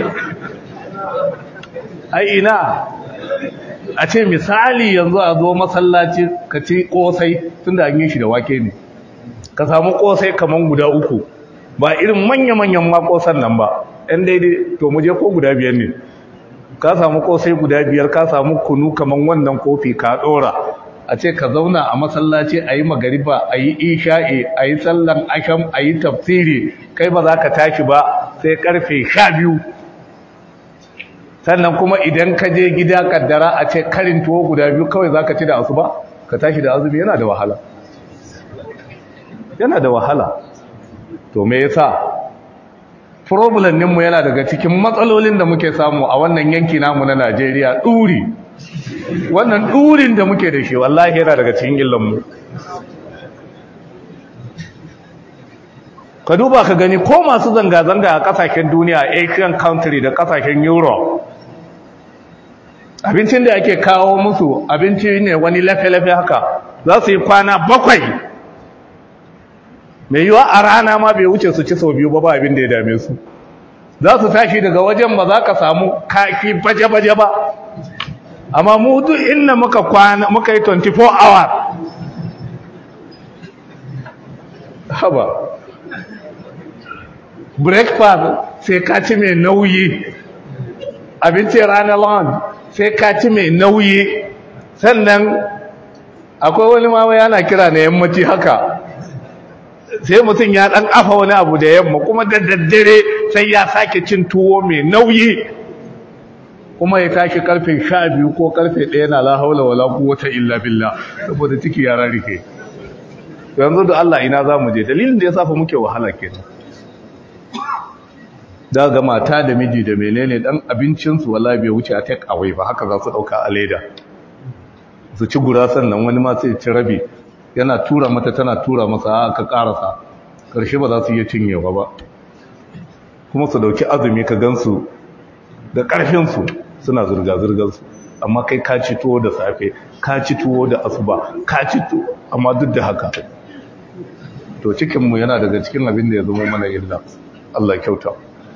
Speaker 1: ai ina a ce misali yanzu a zo masallaci ka ci kosai tun da an yi shi da wake ne ka samu kosai kaman guda uku ba irin manya-manyan makosan nan ba ɗan daidai to muje ko guda biyar ne ka samu kosai guda biyar ka samu kunu kaman wannan kofi ka ɗora a ce ka zauna a masallaci a yi magariba a yi isha'i a yi sallan asham a yi tafsiri kai ba za ka tashi ba sai karfe sha biyu sannan kuma idan ka je gida kaddara a ce karin tuwo guda biyu kawai za ka ci da asuba ka tashi da azumi yana da wahala yana da wahala to me yasa problem mu yana daga cikin matsalolin da muke samu a wannan yanki namu na Najeriya duri wannan durin da muke da shi wallahi yana daga cikin illan mu ka duba ka gani ko masu zanga-zanga a kasashen duniya asian country da kasashen europe abincin da ake kawo musu abinci ne wani lafe-lafe haka za su yi kwana bakwai mai yiwa a rana ma bai wuce su ci sau biyu ba ba abin da ya dame su za su tashi daga wajen ba za ka samu kafi baje-baje ba amma mu duk inda muka kwana muka yi 24 hour haba breakfast sai ka ci mai nauyi abincin ranar lunch sai ka ci mai nauyi sannan akwai wani mawa yana kira na yammaci haka sai mutum ya dan afa wani abu da yamma kuma da daddare sai ya sake cin tuwo mai nauyi kuma ya tashi karfe sha biyu ko karfe ɗaya na la haula wala quwwata illa billah saboda ciki ya rarike yanzu da Allah ina za mu je dalilin da ya safa muke wahala kenan da ga mata da miji da menene dan abincinsu wallahi bai wuce a take away ba haka za su dauka a leda su ci gurasan nan wani ma sai ci rabi yana tura mata tana tura masa aka karasa karshe ba za su iya cinyewa ba kuma su dauki azumi ka gansu da karfin su suna zurga zurgar su amma kai ka ci tuwo da safe ka ci tuwo da asuba ka ci tuwo amma duk da haka to cikin mu yana daga cikin abin da ya zama mana illa Allah kyauta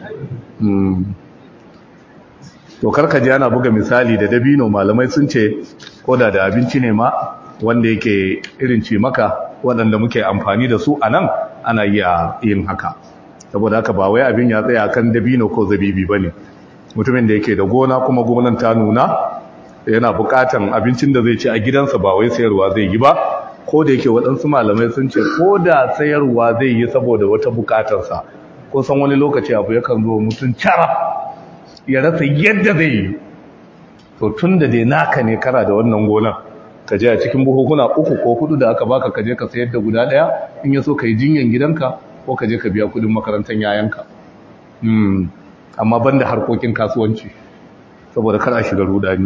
Speaker 1: to karka ji ana buga misali da dabino malamai sun ce koda da abinci ne ma wanda yake irin ce maka waɗanda muke amfani da su a nan ana iya yin haka saboda haka ba wai abin ya tsaya kan dabino ko zabibi ba ne mutumin da yake da gona kuma gonan ta nuna yana buƙatan abincin da zai ci a gidansa ba wai sayarwa zai yi ba ko da yake waɗansu malamai sun ce ko da sayarwa zai yi saboda wata buƙatarsa kusan wani lokaci abu yakan zo mutum cara ya rasa yadda zai yi to tun da dai naka ne kana da wannan gonar ka je a cikin buhukuna uku ko hudu da aka baka ka je ka sayar da guda daya in ya so ka yi jinyan gidanka ko ka je ka biya kudin makarantar yayanka amma banda harkokin kasuwanci saboda kana shiga rudani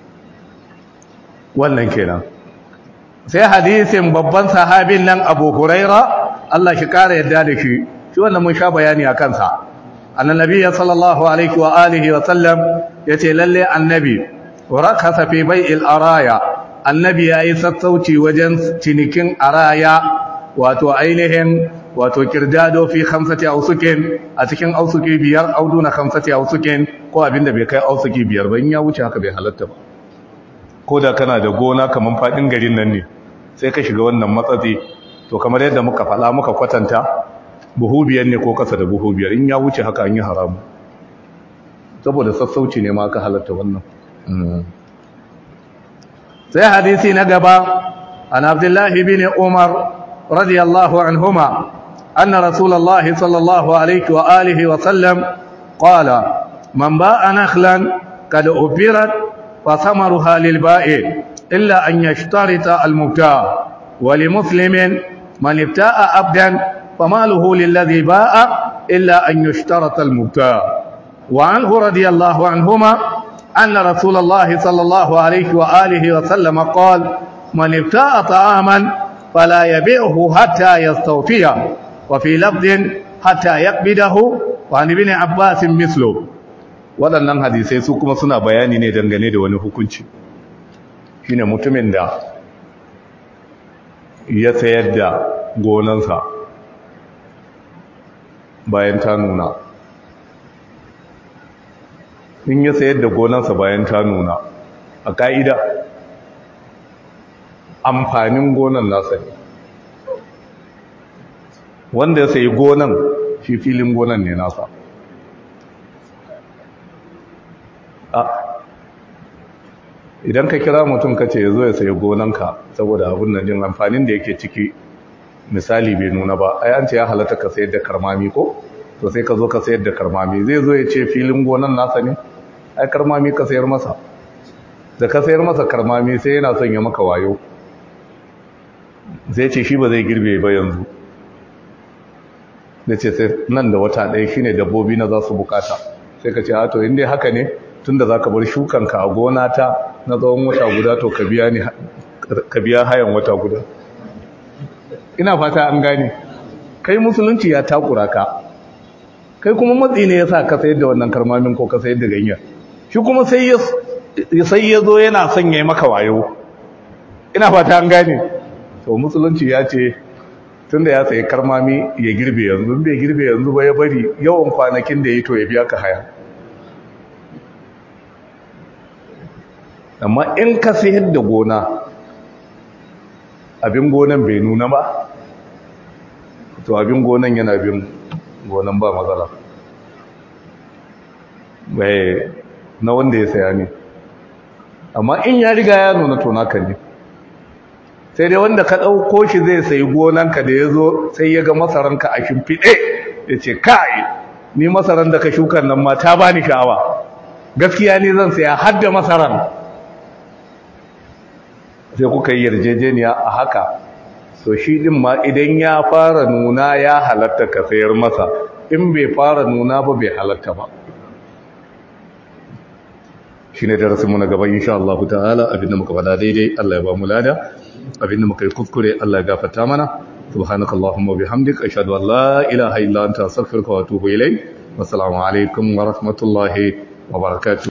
Speaker 1: wannan kenan sai hadisin babban sahabin nan abu huraira Allah shi kara yadda da shi shi wannan mun sha bayani a kansa annabi sallallahu alaihi wa alihi wa sallam yace lalle annabi warakasa fi bai'il araya annabi yayi sassauci wajen cinikin araya wato ainihin wato kirdado fi khamsati ausukin a cikin ausuki biyar auduna khamsati ausukin ko abinda bai kai ausuki biyar ba in ya wuce haka bai halatta ba ko da kana da gona kaman fadin garin nan ne sai ka shiga wannan matsatsi to kamar yadda muka faɗa muka kwatanta buhu biyar ne ko kasa da buhu biyar in ya wuce haka an yi haramu saboda sassauci ne ma aka halatta wannan sai hadisi na gaba an abdullahi bin umar radiyallahu anhuma anna rasulullahi sallallahu alaihi wa alihi wa sallam qala man ba'a nakhlan kad ubirat fa thamaruha lil ba'i illa an yashtarita al mubta' wa li muslimin man ibta'a abdan famaluhu lilladhi ba'a illa an yashtarata al mubta' wa anhu radiyallahu anhuma أن رسول الله صلى الله عليه وآله وسلم قال من ابتاع طعاما فلا يبيعه حتى يستوفيه وفي لفظ حتى يقبضه وعن ابن عباس مثله waɗannan hadisai su kuma suna bayani ne dangane da wani hukunci shine mutumin da ya sayar da gonansa bayan ta nuna in ya sayar da gonansa bayan ta nuna a ka'ida amfanin gonan nasa ne wanda ya sayi gonan shi filin gonan ne nasa a idan ka kira mutum ka ce ya zo ya sayi gonanka saboda abin nan jin amfanin da yake ciki misali bai nuna ba ai an ce ya halatta ka sayar da karmami ko to sai ka zo ka sayar da karmami zai zo ya ce filin gonan nasa ne ai karmami ka sayar masa da ka sayar masa karmami sai yana son ya maka wayo zai ce shi ba zai girbe ba yanzu da ce sai nan da wata ɗaya shine dabbobi na za su bukata sai ka ce a to inda haka ne tunda za ka bar shukanka a gona ta na tsawon wata guda to ka biya hayan wata guda ina fata an gane kai musulunci ya takura ka kai kuma matsi ne ya sa ka sayar da wannan karmamin ko ka sayar da ganyen shi kuma sai ya zo yana son ya yi maka wayo ina fata an gane to musulunci ya ce tun da ya sayi karmami ya girbe yanzu bai girbe yanzu ba ya bari yawan kwanakin da ya to ya biya ka haya amma in ka sayar da gona abin gonan bai nuna ba to abin gonan yana bin gonan ba matsala bai na wanda ya saya ne amma in ya riga ya nuna to naka ne sai dai wanda ka ɗauko shi zai sayi gonanka da ya zo sai ya ga masaranka a shimfiɗe ya ce kai ni masaran da ka shukan nan ma ta ba ni sha'awa gaskiya ni zan saya har da masaran sai kuka yi yarjejeniya a haka to shi din ma idan ya fara nuna ya halatta ka sayar masa in bai fara nuna ba bai halatta ba shi ne darasinmu na gaba insha Allah ta'ala abinda muka fada daidai Allah ya ba mu lada abinda muka yi kuskure Allah ya gafarta mana subhanakallahumma bihamdika ashhadu an la ilaha illa anta astaghfiruka wa atubu ilayk wassalamu alaikum wa rahmatullahi wa barakatuh